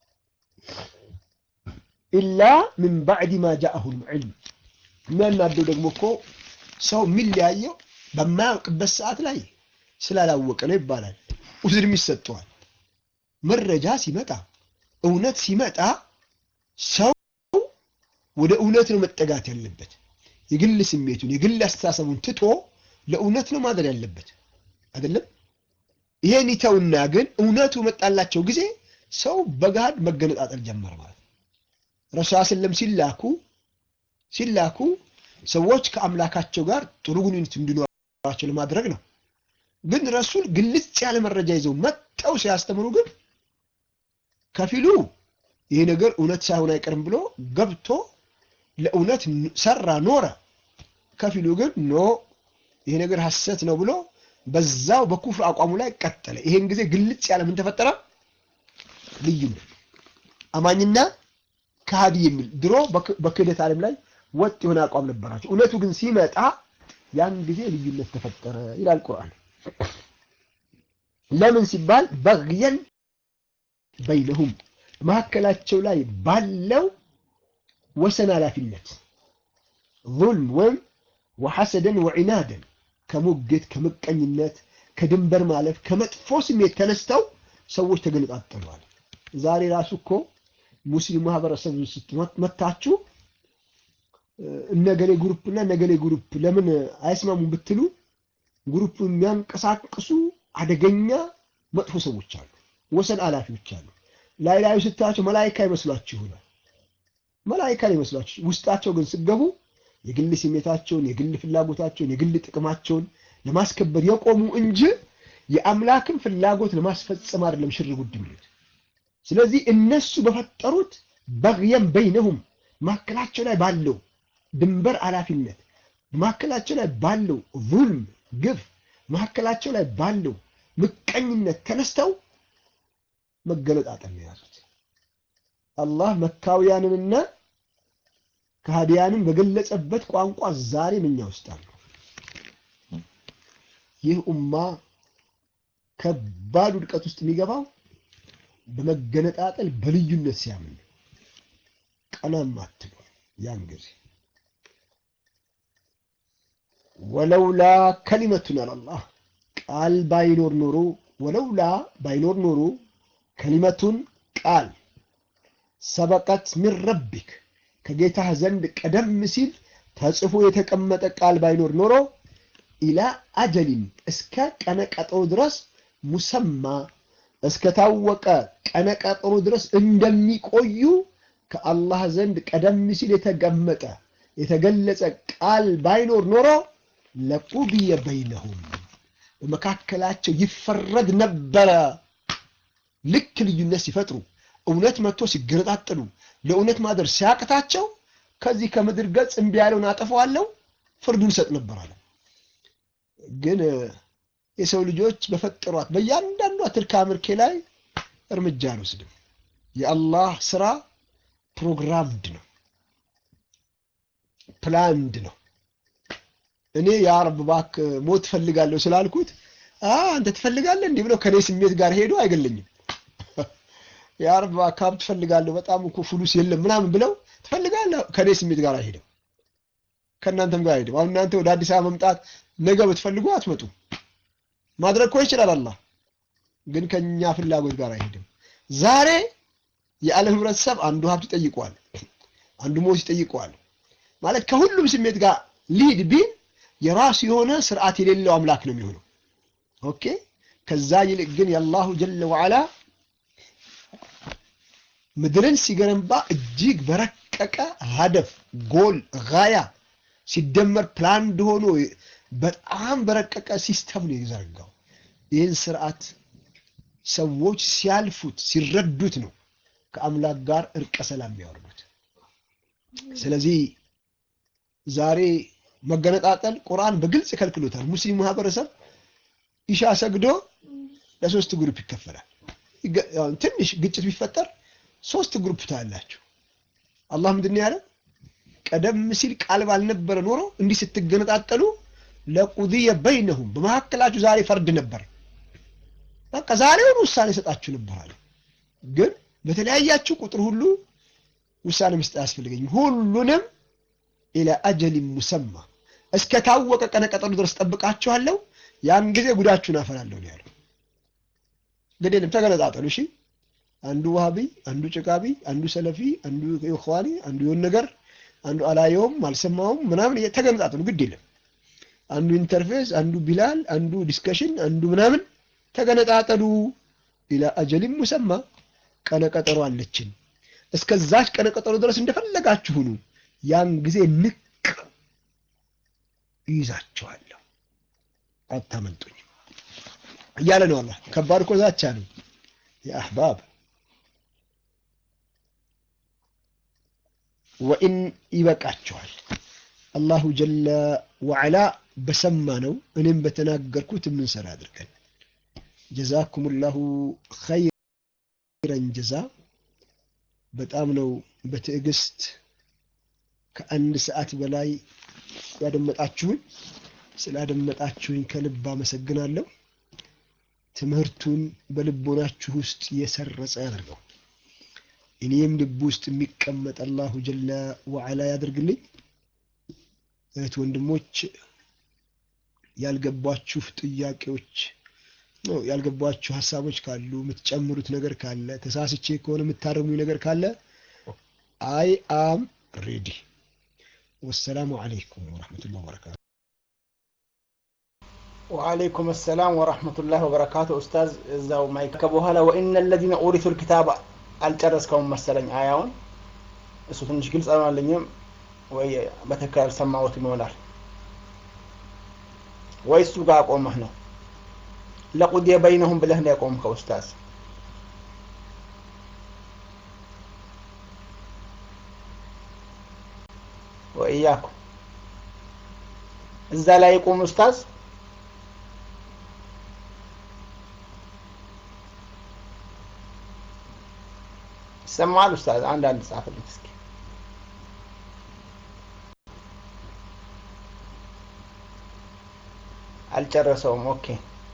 ኢላ ምን ባዕድ ማ ጃአሁል ዒልም። የሚያናደው ደግሞ እኮ ሰው የሚለያየው በማያውቅበት ሰዓት ላይ ስላላወቀ ነው ይባላል። ኡዝርም ይሰጠዋል። መረጃ ሲመጣ እውነት ሲመጣ ሰው ወደ እውነት ነው መጠጋት ያለበት። የግል ስሜቱን የግል አስተሳሰቡን ትቶ ለእውነት ነው ማድረግ ያለበት አይደለም። ይሄን ይተውና ግን እውነቱ መጣላቸው ጊዜ ሰው በጋድ መገነጣጠል ጀመረ ማለት ነው። ረሱል ሰለም ሲላኩ ሲላኩ ሰዎች ከአምላካቸው ጋር ጥሩ ግንኙነት እንዲኖራቸው ለማድረግ ነው። ግን ረሱል ግልጽ ያለ መረጃ ይዘው መጥተው ሲያስተምሩ ግን ከፊሉ ይሄ ነገር እውነት ሳይሆን አይቀርም ብሎ ገብቶ ለእውነት ሰራ ኖረ። ከፊሉ ግን ኖ ይሄ ነገር ሐሰት ነው ብሎ በዛው በኩፍር አቋሙ ላይ ቀጠለ። ይሄን ጊዜ ግልጽ ያለ ምን ተፈጠረ? ልዩነት አማኝና ከሃዲ የሚል ድሮ በክህደት ዓለም ላይ ወጥ የሆነ አቋም ነበራቸው። እውነቱ ግን ሲመጣ ያን ጊዜ ልዩነት ተፈጠረ ይላል ቁርአን። ለምን ሲባል በግየን በይነሁም መካከላቸው ላይ ባለው ወሰን ኃላፊነት ዙልም ወይም ወሐሰደን ወዒናደን ከሙግት ከምቀኝነት ከድንበር ማለፍ ከመጥፎ ስሜት ተነስተው ሰዎች ተገነጣጠሏል። ዛሬ ራሱ እኮ ሙስሊም ማህበረሰብ ስትመታችሁ እነገሌ ግሩፕ እና እነገሌ ግሩፕ ለምን አይስማሙም ብትሉ ግሩፕ የሚያንቀሳቅሱ አደገኛ መጥፎ ሰዎች አሉ፣ ወሰን አላፊዎች አሉ። ላይ ላዩ ስታያቸው መላይካ ይመስሏችሁ ይሆናል። መላይካ ይመስሏችሁ፣ ውስጣቸው ግን ስገቡ የግል ስሜታቸውን፣ የግል ፍላጎታቸውን፣ የግል ጥቅማቸውን ለማስከበር የቆሙ እንጂ የአምላክን ፍላጎት ለማስፈጸም አይደለም ሽር ጉድ የሚሉት። ስለዚህ እነሱ በፈጠሩት በግየን በይነሁም መካከላቸው ላይ ባለው ድንበር አላፊነት መካከላቸው ላይ ባለው ዙልም ግፍ መካከላቸው ላይ ባለው ምቀኝነት ተነስተው መገለጣጠል ነው የያዙት። አላህ መካውያንንና ከሃዲያንን በገለጸበት ቋንቋ ዛሬም እኛ ውስጥ አሉ። ይህ ኡማ ከባድ ውድቀት ውስጥ የሚገባው በመገነጣጠል በልዩነት ሲያምን ቀናም አትሉ ያን ጊዜ ወለውላ ከሊመቱን አላህ ቃል ባይኖር ኖሮ ወለውላ ባይኖር ኖሮ ከሊመቱን ቃል ሰበቀት ሚን ረቢክ ከጌታህ ዘንድ ቀደም ሲል ተጽፎ የተቀመጠ ቃል ባይኖር ኖሮ ኢላ አጀሊን እስከ ቀነቀጠሮ ድረስ ሙሰማ እስከታወቀ ቀነቀጠሮ ድረስ እንደሚቆዩ ከአላህ ዘንድ ቀደም ሲል የተቀመጠ የተገለጸ ቃል ባይኖር ኖሮ ለቁድየ በይነሁም በመካከላቸው ይፈረድ ነበረ። ልክ ልዩነት ሲፈጥሩ እውነት መጥቶ ሲገነጣጠሉ ለእውነት ማደር ሲያቅታቸው ከዚህ ከምድር ገጽ እምቢ ያለውን አጠፋዋለሁ ፍርዱን ሰጥ ነበር አለ። ግን የሰው ልጆች በፈጠሯት በእያንዳንዷ ትርካ ምርኬ ላይ እርምጃ አልወስድም። የአላህ ስራ ፕሮግራምድ ነው፣ ፕላንድ ነው። እኔ የአረብ ባክ ሞት ትፈልጋለሁ ስላልኩት አንተ ትፈልጋለህ እንዲህ ብለው ከኔ ስሜት ጋር ሄዶ አይገለኝም። የአረብ ባክ ሀብት ትፈልጋለሁ በጣም እኮ ፍሉስ የለም ምናምን ብለው ትፈልጋለህ ከኔ ስሜት ጋር አይሄድም፣ ከእናንተም ጋር አይሄድም። አሁን እናንተ ወደ አዲስ አበባ መምጣት ነገ ብትፈልጉ አትመጡ። ማድረግ እኮ ይችላል አላህ፣ ግን ከኛ ፍላጎት ጋር አይሄድም። ዛሬ የዓለም ህብረተሰብ አንዱ ሀብት ይጠይቀዋል፣ አንዱ ሞት ይጠይቀዋል። ማለት ከሁሉም ስሜት ጋር ሊድ ቢል የራሱ የሆነ ስርዓት የሌለው አምላክ ነው የሚሆነው። ኦኬ። ከዛ ይልቅ ግን የአላሁ ጀለ ወዓላ ምድርን ሲገነባ እጅግ በረቀቀ ሀደፍ ጎል ጋያ ሲደመር ፕላንድ ሆኖ በጣም በረቀቀ ሲስተም ነው የዘረጋው። ይህን ስርዓት ሰዎች ሲያልፉት ሲረዱት ነው ከአምላክ ጋር እርቀ ሰላም የሚያወርዱት። ስለዚህ ዛሬ መገነጣጠል ቁርአን በግልጽ ከልክሎታል። ሙስሊም ማህበረሰብ ኢሻ ሰግዶ ለሶስት ግሩፕ ይከፈላል። ትንሽ ግጭት ቢፈጠር ሶስት ግሩፕ ታያላችሁ። አላህ ምንድን ነው ያለው? ቀደም ሲል ቃል ባልነበረ ኖሮ እንዲህ ስትገነጣጠሉ ለቁድየ በይነሁም በመካከላችሁ ዛሬ ፈርድ ነበር። በቃ ዛሬውን ውሳኔ ሰጣችሁ ነበር አለ። ግን በተለያያችሁ ቁጥር ሁሉ ውሳኔ መስጠት አያስፈልገኝም። ሁሉንም ኢላ አጀሊን ሙሰማ እስከ ታወቀ ቀነ ቀጠሉ ድረስ ጠብቃችኋለሁ። ያን ጊዜ ጉዳችሁን አፈላለሁ ነው ያለው። ግድ የለም ተገነጣጠሉ። እሺ አንዱ ዋሃቢ፣ አንዱ ጭቃቢ፣ አንዱ ሰለፊ፣ አንዱ ኢኽዋኒ፣ አንዱ የሆነ ነገር፣ አንዱ አላየውም አልሰማውም ምናምን ተገነጣጠሉ። ግድ የለም አንዱ ኢንተርፌስ፣ አንዱ ቢላል፣ አንዱ ዲስከሽን፣ አንዱ ምናምን ተገነጣጠሉ። ኢላ አጀሊን ሙሰማ ቀነ ቀጠሮ አለችን። እስከዛች ቀነ ቀጠሮ ድረስ እንደፈለጋችሁ ሁኑ። ያን ጊዜ ንቅ ይይዛችኋለሁ፣ አታመልጡኝ እያለ ነው አላህ። ከባድ እኮ ዛቻ ነው የአህባብ ወኢን ይበቃችኋል። አላሁ ጀለ ወዐላ በሰማ ነው እኔም በተናገርኩት የምንሰራ አድርገን። ጀዛኩም ላሁ ኸይረን ጀዛ። በጣም ነው በትዕግስት ከአንድ ሰዓት በላይ ያደመጣችሁኝ። ስላደመጣችሁኝ ከልብ አመሰግናለሁ። ትምህርቱን በልቦናችሁ ውስጥ የሰረጸ ያደርገው። እኔም ልብ ውስጥ የሚቀመጥ አላሁ ጀለ ወዐላ ያደርግልኝ። እህት ወንድሞች፣ ያልገባችሁ ጥያቄዎች ነው ያልገባችሁ ሀሳቦች ካሉ የምትጨምሩት ነገር ካለ ተሳስቼ ከሆነ የምታረሙኝ ነገር ካለ አይ አም ሬዲ። ወሰላሙ አለይኩም ወረሕመቱላህ ወበረካቱ። ወአለይኩም ሰላም ወረሕመቱላህ ወበረካቱ። ኡስታዝ እዛው ማይክ ከበኋላ ወኢነ ለዚነ ኡሪቱል ኪታብ አልጨረስከውም መሰለኝ አያውን እሱ ትንሽ ግልጽ አልሆነልኝም ወይ በትክክል አልሰማሁትም ይሆናል ወይ እሱ ጋር አቆመህ ነው ለቁድየ በይነሁም ብለህ ነው ያቆምከው ኡስታዝ ወእያኩ እዛ ላይ ይቁም ኡስታዝ ይሰማል ኡስታዝ አንድ አንድ ጻፍልኝ እስኪ አልጨረሰውም ኦኬ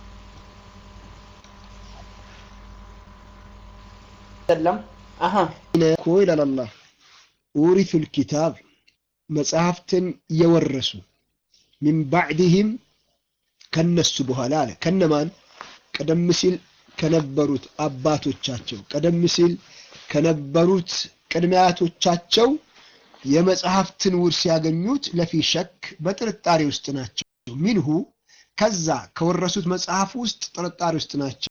ሰለም አሀ እኮ ይላል አላህ ኡሪቱል ኪታብ መጽሐፍትን የወረሱ ሚን ባዕድህም ከነሱ በኋላ አለ ከነማን ቀደም ሲል ከነበሩት አባቶቻቸው ቀደም ሲል ከነበሩት ቅድሚያቶቻቸው የመጽሐፍትን ውርስ ያገኙት ለፊ ሸክ በጥርጣሬ ውስጥ ናቸው። ሚንሁ ከዛ ከወረሱት መጽሐፍ ውስጥ ጥርጣሬ ውስጥ ናቸው።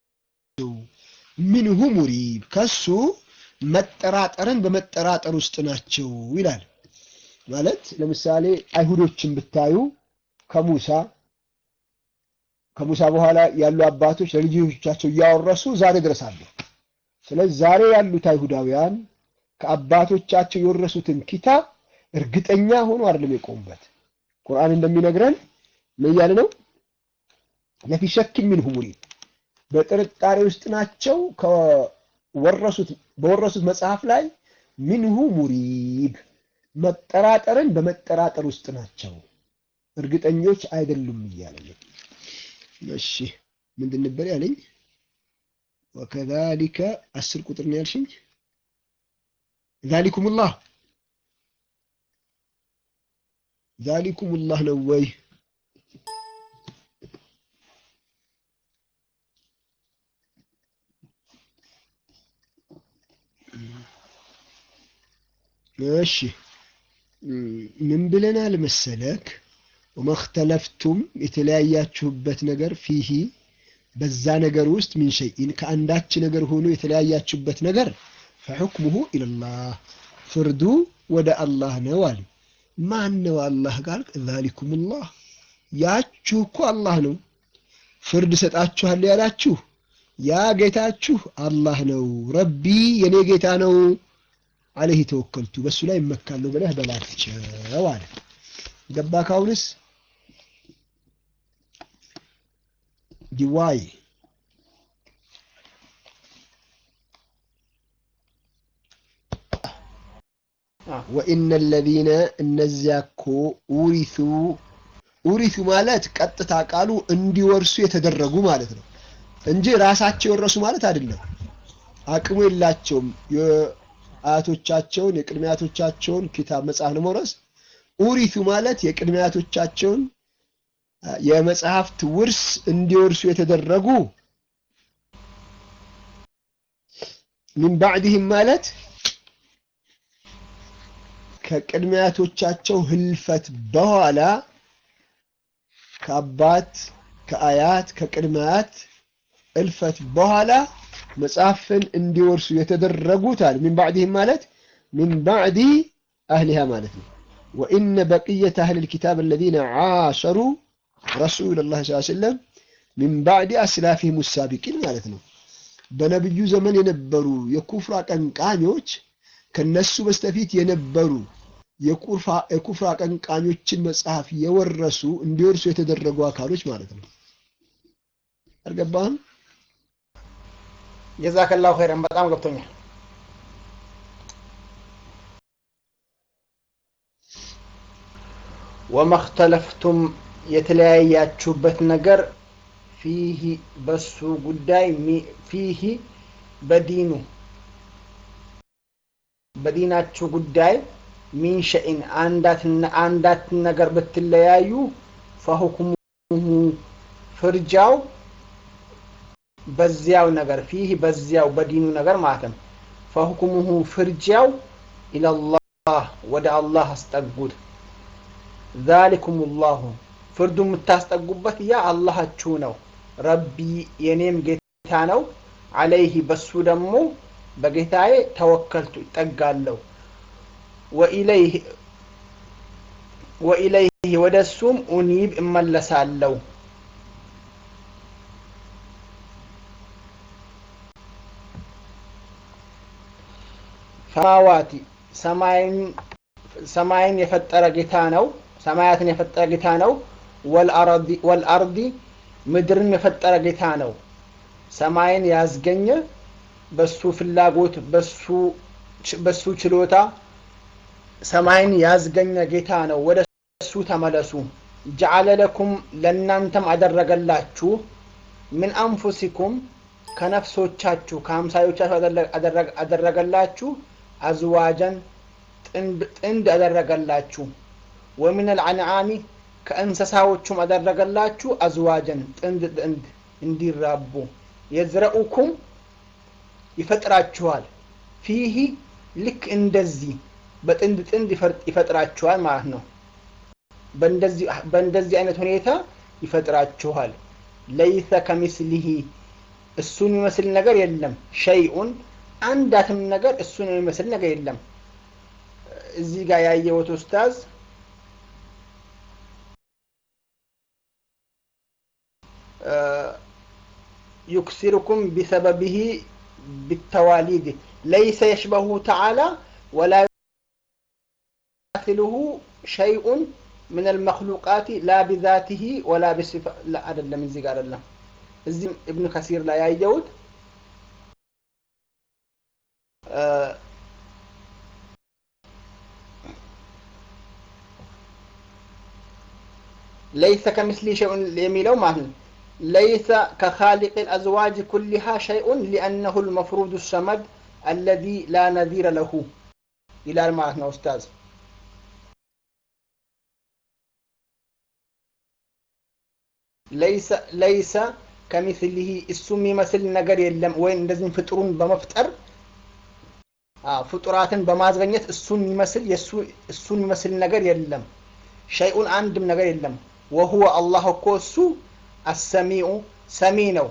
ሚንሁ ሙሪብ ከሱ መጠራጠርን በመጠራጠር ውስጥ ናቸው ይላል። ማለት ለምሳሌ አይሁዶችን ብታዩ ከሙሳ ከሙሳ በኋላ ያሉ አባቶች ለልጆቻቸው እያወረሱ ዛሬ ድረስ አሉ። ስለዚህ ዛሬ ያሉት አይሁዳውያን ከአባቶቻቸው የወረሱትን ኪታብ እርግጠኛ ሆኖ አይደለም የቆሙበት። ቁርአን እንደሚነግረን ምን እያለ ነው? ለፊ ሸክ ሚንሁ ሙሪብ በጥርጣሬ ውስጥ ናቸው። ከወረሱት በወረሱት መጽሐፍ ላይ ሚንሁ ሙሪብ መጠራጠርን በመጠራጠር ውስጥ ናቸው፣ እርግጠኞች አይደሉም እያለ ነው። እሺ ምንድን ነበር ያለኝ? ወከዛሊከ አስር ቁጥር ነው ያልሽኝ። ዛሊኩሙላህ ዛሊኩሙላህ ነው ወይ? እሺ ምን ብለናል መሰለክ? ወመክተለፍቱም የተለያያችሁበት ነገር ፊሂ በዛ ነገር ውስጥ ሚን ሸይኢን ከአንዳች ነገር ሆኖ የተለያያችሁበት ነገር ፈሑክሙሁ ኢለላህ ፍርዱ ወደ አላህ ነው አለ። ማን ነው አላህ ካልክ ዛሊኩሙላህ ያችሁ እኮ አላህ ነው። ፍርድ ሰጣችኋል ያላችሁ ያ ጌታችሁ አላህ ነው። ረቢ የኔ ጌታ ነው። አለህ ተወከልቱ በሱ ላይ እመካለሁ ብለህ በላቸው አለ። ገባ ካሁንስ ዲዋይ ወኢነ ለዚነ እነዚያ እኮ ኡሪቱ ኡሪቱ ማለት ቀጥታ ቃሉ እንዲወርሱ የተደረጉ ማለት ነው። እንጂ ራሳቸው የወረሱ ማለት አይደለም። አቅሙ የላቸውም የአያቶቻቸውን የቅድመ አያቶቻቸውን ኪታብ መጽሐፍ ለመውረስ። ኡሪቱ ማለት የቅድመ አያቶቻቸውን የመጽሐፍት ውርስ እንዲወርሱ የተደረጉ ሚን ባዕድህም ማለት ከቅድመ አያቶቻቸው ህልፈት በኋላ ከአባት ከአያት ከቅድመ አያት እልፈት በኋላ መጽሐፍን እንዲወርሱ የተደረጉት አለ። ሚን ባዕድህም ማለት ሚን ባዕዲ አህሊሃ ማለት ነው። ወኢነ በቅየተ አህሊል ኪታብ አለዚነ ዓሸሩ ረሱለላህ ሰለላሁ ዐለይሂ ወሰለም ሚን ባዕዲ አስላፊሂም ሳቢቂን ማለት ነው። በነብዩ ዘመን የነበሩ የኩፍር አቀንቃኞች ከነሱ በስተፊት የነበሩ የኩፍር አቀንቃኞችን መጽሐፍ የወረሱ እንዲወርሱ የተደረጉ አካሎች ማለት ነው። አልገባህም? ጀዛከላሁ ኸይረን በጣም ገብቶኛል። ወመክተለፍቱም የተለያያችሁበት ነገር ፊሂ በሱ ጉዳይ ፊሂ በዲኑ በዲናችሁ ጉዳይ ሚን ሸኢን አንዳት ነገር ብትለያዩ ፈሁክሙሁ ፍርጃው በዚያው ነገር ፊህ በዚያው በዲኑ ነገር ማለት ነው። ፈሁክሙሁ ፍርጃው ኢለላህ ወደ አላህ አስጠጉት። ዛሊኩም ላሁ ፍርዱ የምታስጠጉበት ያ አላሃችሁ ነው። ረቢ የኔም ጌታ ነው። አለይህ በሱ ደግሞ በጌታዬ ተወከልቱ ይጠጋለሁ። ወኢለይህ ወደ እሱም ኡኒብ እመለሳለሁ። ሰማዋቲ ሰማይን የፈጠረ ጌታ ነው። ሰማያትን የፈጠረ ጌታ ነው። ወልአርዲ ምድርን የፈጠረ ጌታ ነው። ሰማይን ያስገኘ በሱ ፍላጎት በሱ ችሎታ ሰማይን ያስገኘ ጌታ ነው። ወደ እሱ ተመለሱ። ጀዓለ ለኩም ለእናንተም አደረገላችሁ ምን አንፉሲኩም ከነፍሶቻችሁ ከአምሳዮቻችሁ አደረገላችሁ አዝዋጀን ጥንድ አደረገላችሁ ወሚን አልአንዓሚ ከእንስሳዎቹም አደረገላችሁ አዝዋጀን ጥንድ ጥንድ እንዲራቡ የዝረኡኩም ይፈጥራችኋል ፊሂ ልክ እንደዚህ በጥንድ ጥንድ ይፈጥራችኋል ማለት ነው። በእንደዚህ አይነት ሁኔታ ይፈጥራችኋል። ለይሰ ከሚስሊሂ እሱን የሚመስል ነገር የለም። ሸይኡን አንዳትም ነገር እሱን የሚመስል ነገር የለም። እዚህ ጋር ያየሁት ኡስታዝ ዩክሲሩኩም ቢሰበቢሂ ቢተዋሊድ ለይሰ የሽበሁ ተዓላ ወላ ዩማሲሉሁ ሸይኡን ምን አልመክሉቃት ላ ቢዛቲሂ ወላ ቢሲፋ አይደለም። እዚህ ጋር አይደለም። እዚህ ኢብኑ ከሲር ላይ ያየሁት ለይሰ ከምስሊ ሸይኡን የሚለው ማለት ነው። ለይሰ ከኻሊቅ አልአዝዋጅ ኩሊሃ ሸይኡን ሊአነሁ ልመፍሩድ ሰመድ አለዚ ላ ነዚረ ለሁ ይላል ማለት ነው ኡስታዝ። ለይሰ ከሚስሊሂ እሱ የሚመስል ነገር የለም። ወይም እንደዚህም ፍጡሩን በመፍጠር ፍጡራትን በማዝገኘት እሱን የሚመስል እሱን የሚመስል ነገር የለም። ሸይኡን አንድም ነገር የለም። ወሁወ አላህ እኮ እሱ አሰሚዑ ሰሚ ነው።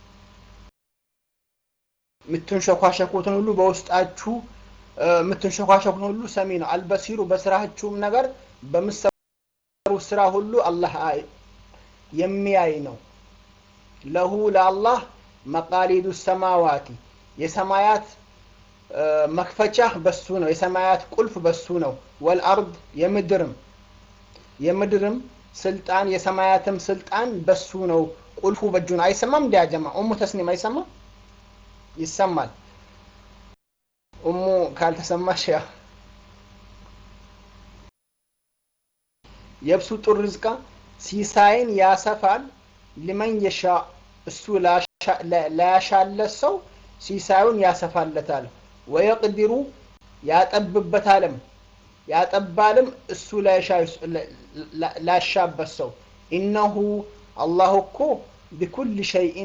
የምትንሸኳሸኩትን ሁሉ በውስጣችሁ የምትንሸኳሸኩትን ሁሉ ሰሚ ነው። አልበሲሩ በስራችሁም ነገር በምሰሩ ስራ ሁሉ አላህ የሚያይ ነው። ለሁ ለአላህ መቃሊዱ ሰማዋቲ የሰማያት መክፈቻ በሱ ነው። የሰማያት ቁልፍ በሱ ነው። ወልአርድ የምድርም የምድርም ስልጣን የሰማያትም ስልጣን በሱ ነው። ቁልፉ በእጁ ነው። አይሰማም? እንዲያጀማ ኡሙ ተስኒም አይሰማም? ይሰማል። ኡሙ ካልተሰማሽ ያ የብሱጡ ርዝቃ ሲሳይን ያሰፋል ሊመን የሻ እሱ ላሻ ላያሻለት ሰው ሲሳዩን ያሰፋለታል። ወየቅዲሩ ያጠብበታልም ያጠባልም እሱ ላሻበት ሰው ኢነሁ አላሁ እኮ ቢኩል ሸይኢን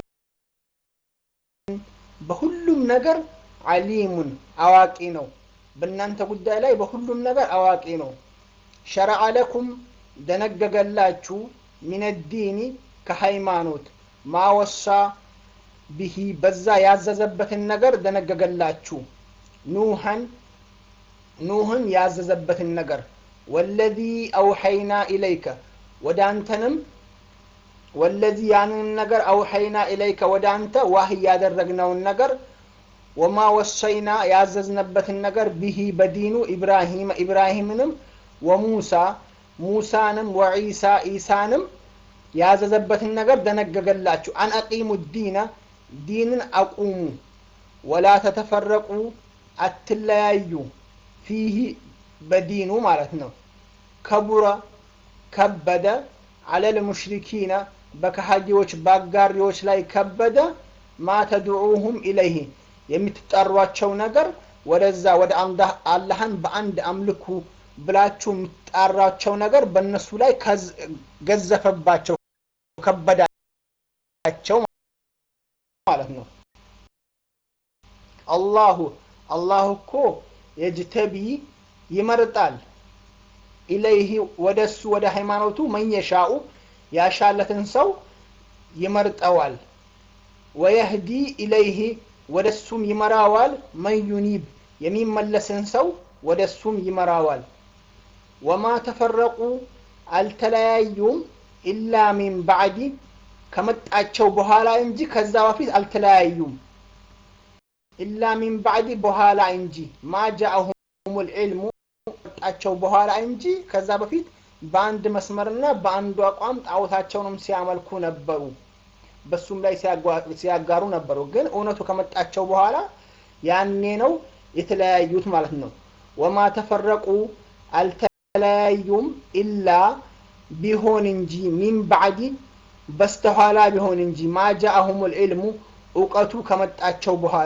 በሁሉም ነገር ዓሊሙን አዋቂ ነው። በእናንተ ጉዳይ ላይ በሁሉም ነገር አዋቂ ነው። ሸረዐ ለኩም ደነገገላችሁ ሚን ዲኒ ከሃይማኖት ማወሳ ብሂ በዛ ያዘዘበትን ነገር ደነገገላችሁ ኑሐን ኑህን ያዘዘበትን ነገር ወለዚ አውሐይና ኢለይከ ወደ አንተንም ወለዚ ያንን ነገር አውሐይና ኢለይከ ወደ አንተ ዋህይ ያደረግነውን ነገር ወማ ወሰይና ያዘዝነበትን ነገር ብሂ በዲኑ ኢብራሂም ኢብራሂምንም ወሙሳ ሙሳንም ወዒሳ ኢሳንም ያዘዘበትን ነገር ደነገገላችሁ አን አቂሙ ዲነ ዲንን አቁሙ ወላ ተተፈረቁ አትለያዩ ፊህ በዲኑ ማለት ነው ከቡረ ከበደ አለል ሙሽሪኪነ በከሃዲዎች በአጋሪዎች ላይ ከበደ ማ ተድዑሁም ኢለይህ የምትጠሯቸው ነገር ወደዛ ወደ አላህን በአንድ አምልኩ ብላችሁ የምትጣራቸው ነገር በእነሱ ላይ ገዘፈባቸው ከበዳቸው ማለት ነው አላሁ አላሁ እኮ የጅተቢ ይመርጣል ኢለይህ ወደ እሱ ወደ ሃይማኖቱ መየሻኡ ያሻለትን ሰው ይመርጠዋል ወየህዲ ኢለይህ ወደ እሱም ይመራዋል መን ዩኒብ የሚመለስን ሰው ወደ እሱም ይመራዋል ወማ ተፈረቁ አልተለያዩም ኢላ ሚን ባዕዲ ከመጣቸው በኋላ እንጂ ከዛ በፊት አልተለያዩም ኢላ ሚን ባዕዲ በኋላ እንጂ ማ ጃአሁም ልዕልሙ መጣቸው በኋላ እንጂ ከዛ በፊት በአንድ መስመርና በአንዱ አቋም ጣዖታቸውንም ሲያመልኩ ነበሩ በሱም ላይ ሲያጋሩ ነበሩ ግን እውነቱ ከመጣቸው በኋላ ያኔ ነው የተለያዩት ማለት ነው ወማ ተፈረቁ አልተለያዩም ኢላ ቢሆን እንጂ ሚን ባዕዲ በስተኋላ ቢሆን እንጂ ማ ጃአሁም ልዕልሙ እውቀቱ ከመጣቸው በኋላ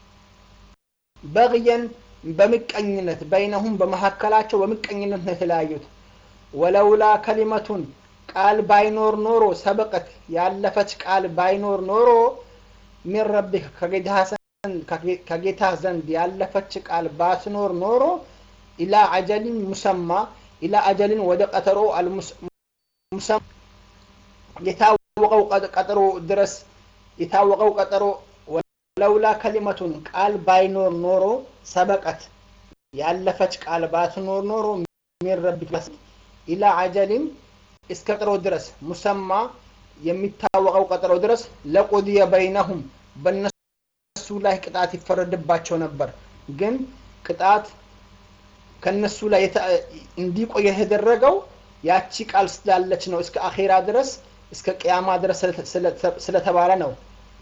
በግየን በምቀኝነት በይነሁም በመካከላቸው በምቀኝነት ነው የተለያዩት ወለውላ ከሊመቱን ቃል ባይኖር ኖሮ ሰበቀት ያለፈች ቃል ባይኖር ኖሮ ሚን ረቢክ ከጌታ ዘንድ ያለፈች ቃል ባትኖር ኖሮ ኢላ አጀሊን ሙሰማ ኢላ አጀሊን ወደ ቀጠሮ ሙሰማ የታወቀው ቀጠሮ ድረስ የታወቀው ቀጠሮ ለውላ ከሊመቱን ቃል ባይኖር ኖሮ ሰበቀት ያለፈች ቃል ባትኖር ኖሮ ሚን ረቢክ ኢላ አጀሊን እስከ ቀጠሮ ድረስ ሙሰማ የሚታወቀው ቀጠሮ ድረስ ለቁድየ በይነሁም በነሱ ላይ ቅጣት ይፈረድባቸው ነበር ግን ቅጣት ከነሱ ላይ እንዲቆይ የተደረገው ያቺ ቃል ስላለች ነው እስከ አኼራ ድረስ እስከ ቅያማ ድረስ ስለተባለ ነው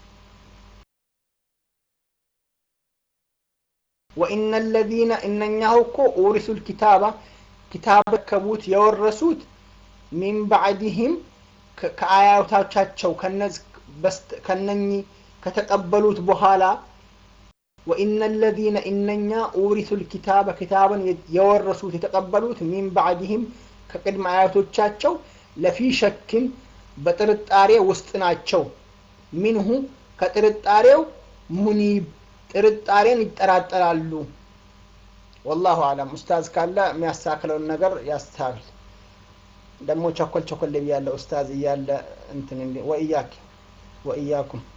ወኢነ ለዚነ እነኛሁ እኮ ኡሪሱ ልኪታባ ኪታብ ረከቡት የወረሱት ሚን ባዕድህም ከአያቶቻቸው ከነኚህ ከተቀበሉት በኋላ ወኢነ ለዚነ እነኛ ኡሪሱ ልኪታበ ኪታብን የወረሱት የተቀበሉት ሚን ባዕድህም ከቅድመ አያቶቻቸው ለፊ ሸክን በጥርጣሬ ውስጥ ናቸው ሚንሁ ከጥርጣሬው ሙኒብ ጥርጣሬን ይጠራጠራሉ ወላሁ አለም ኡስታዝ ካለ የሚያስተካክለውን ነገር ያስተካክል ደግሞ ቸኮል ቸኮል ብያለ ኡስታዝ እያለ እንትን ወእያክ ወእያኩም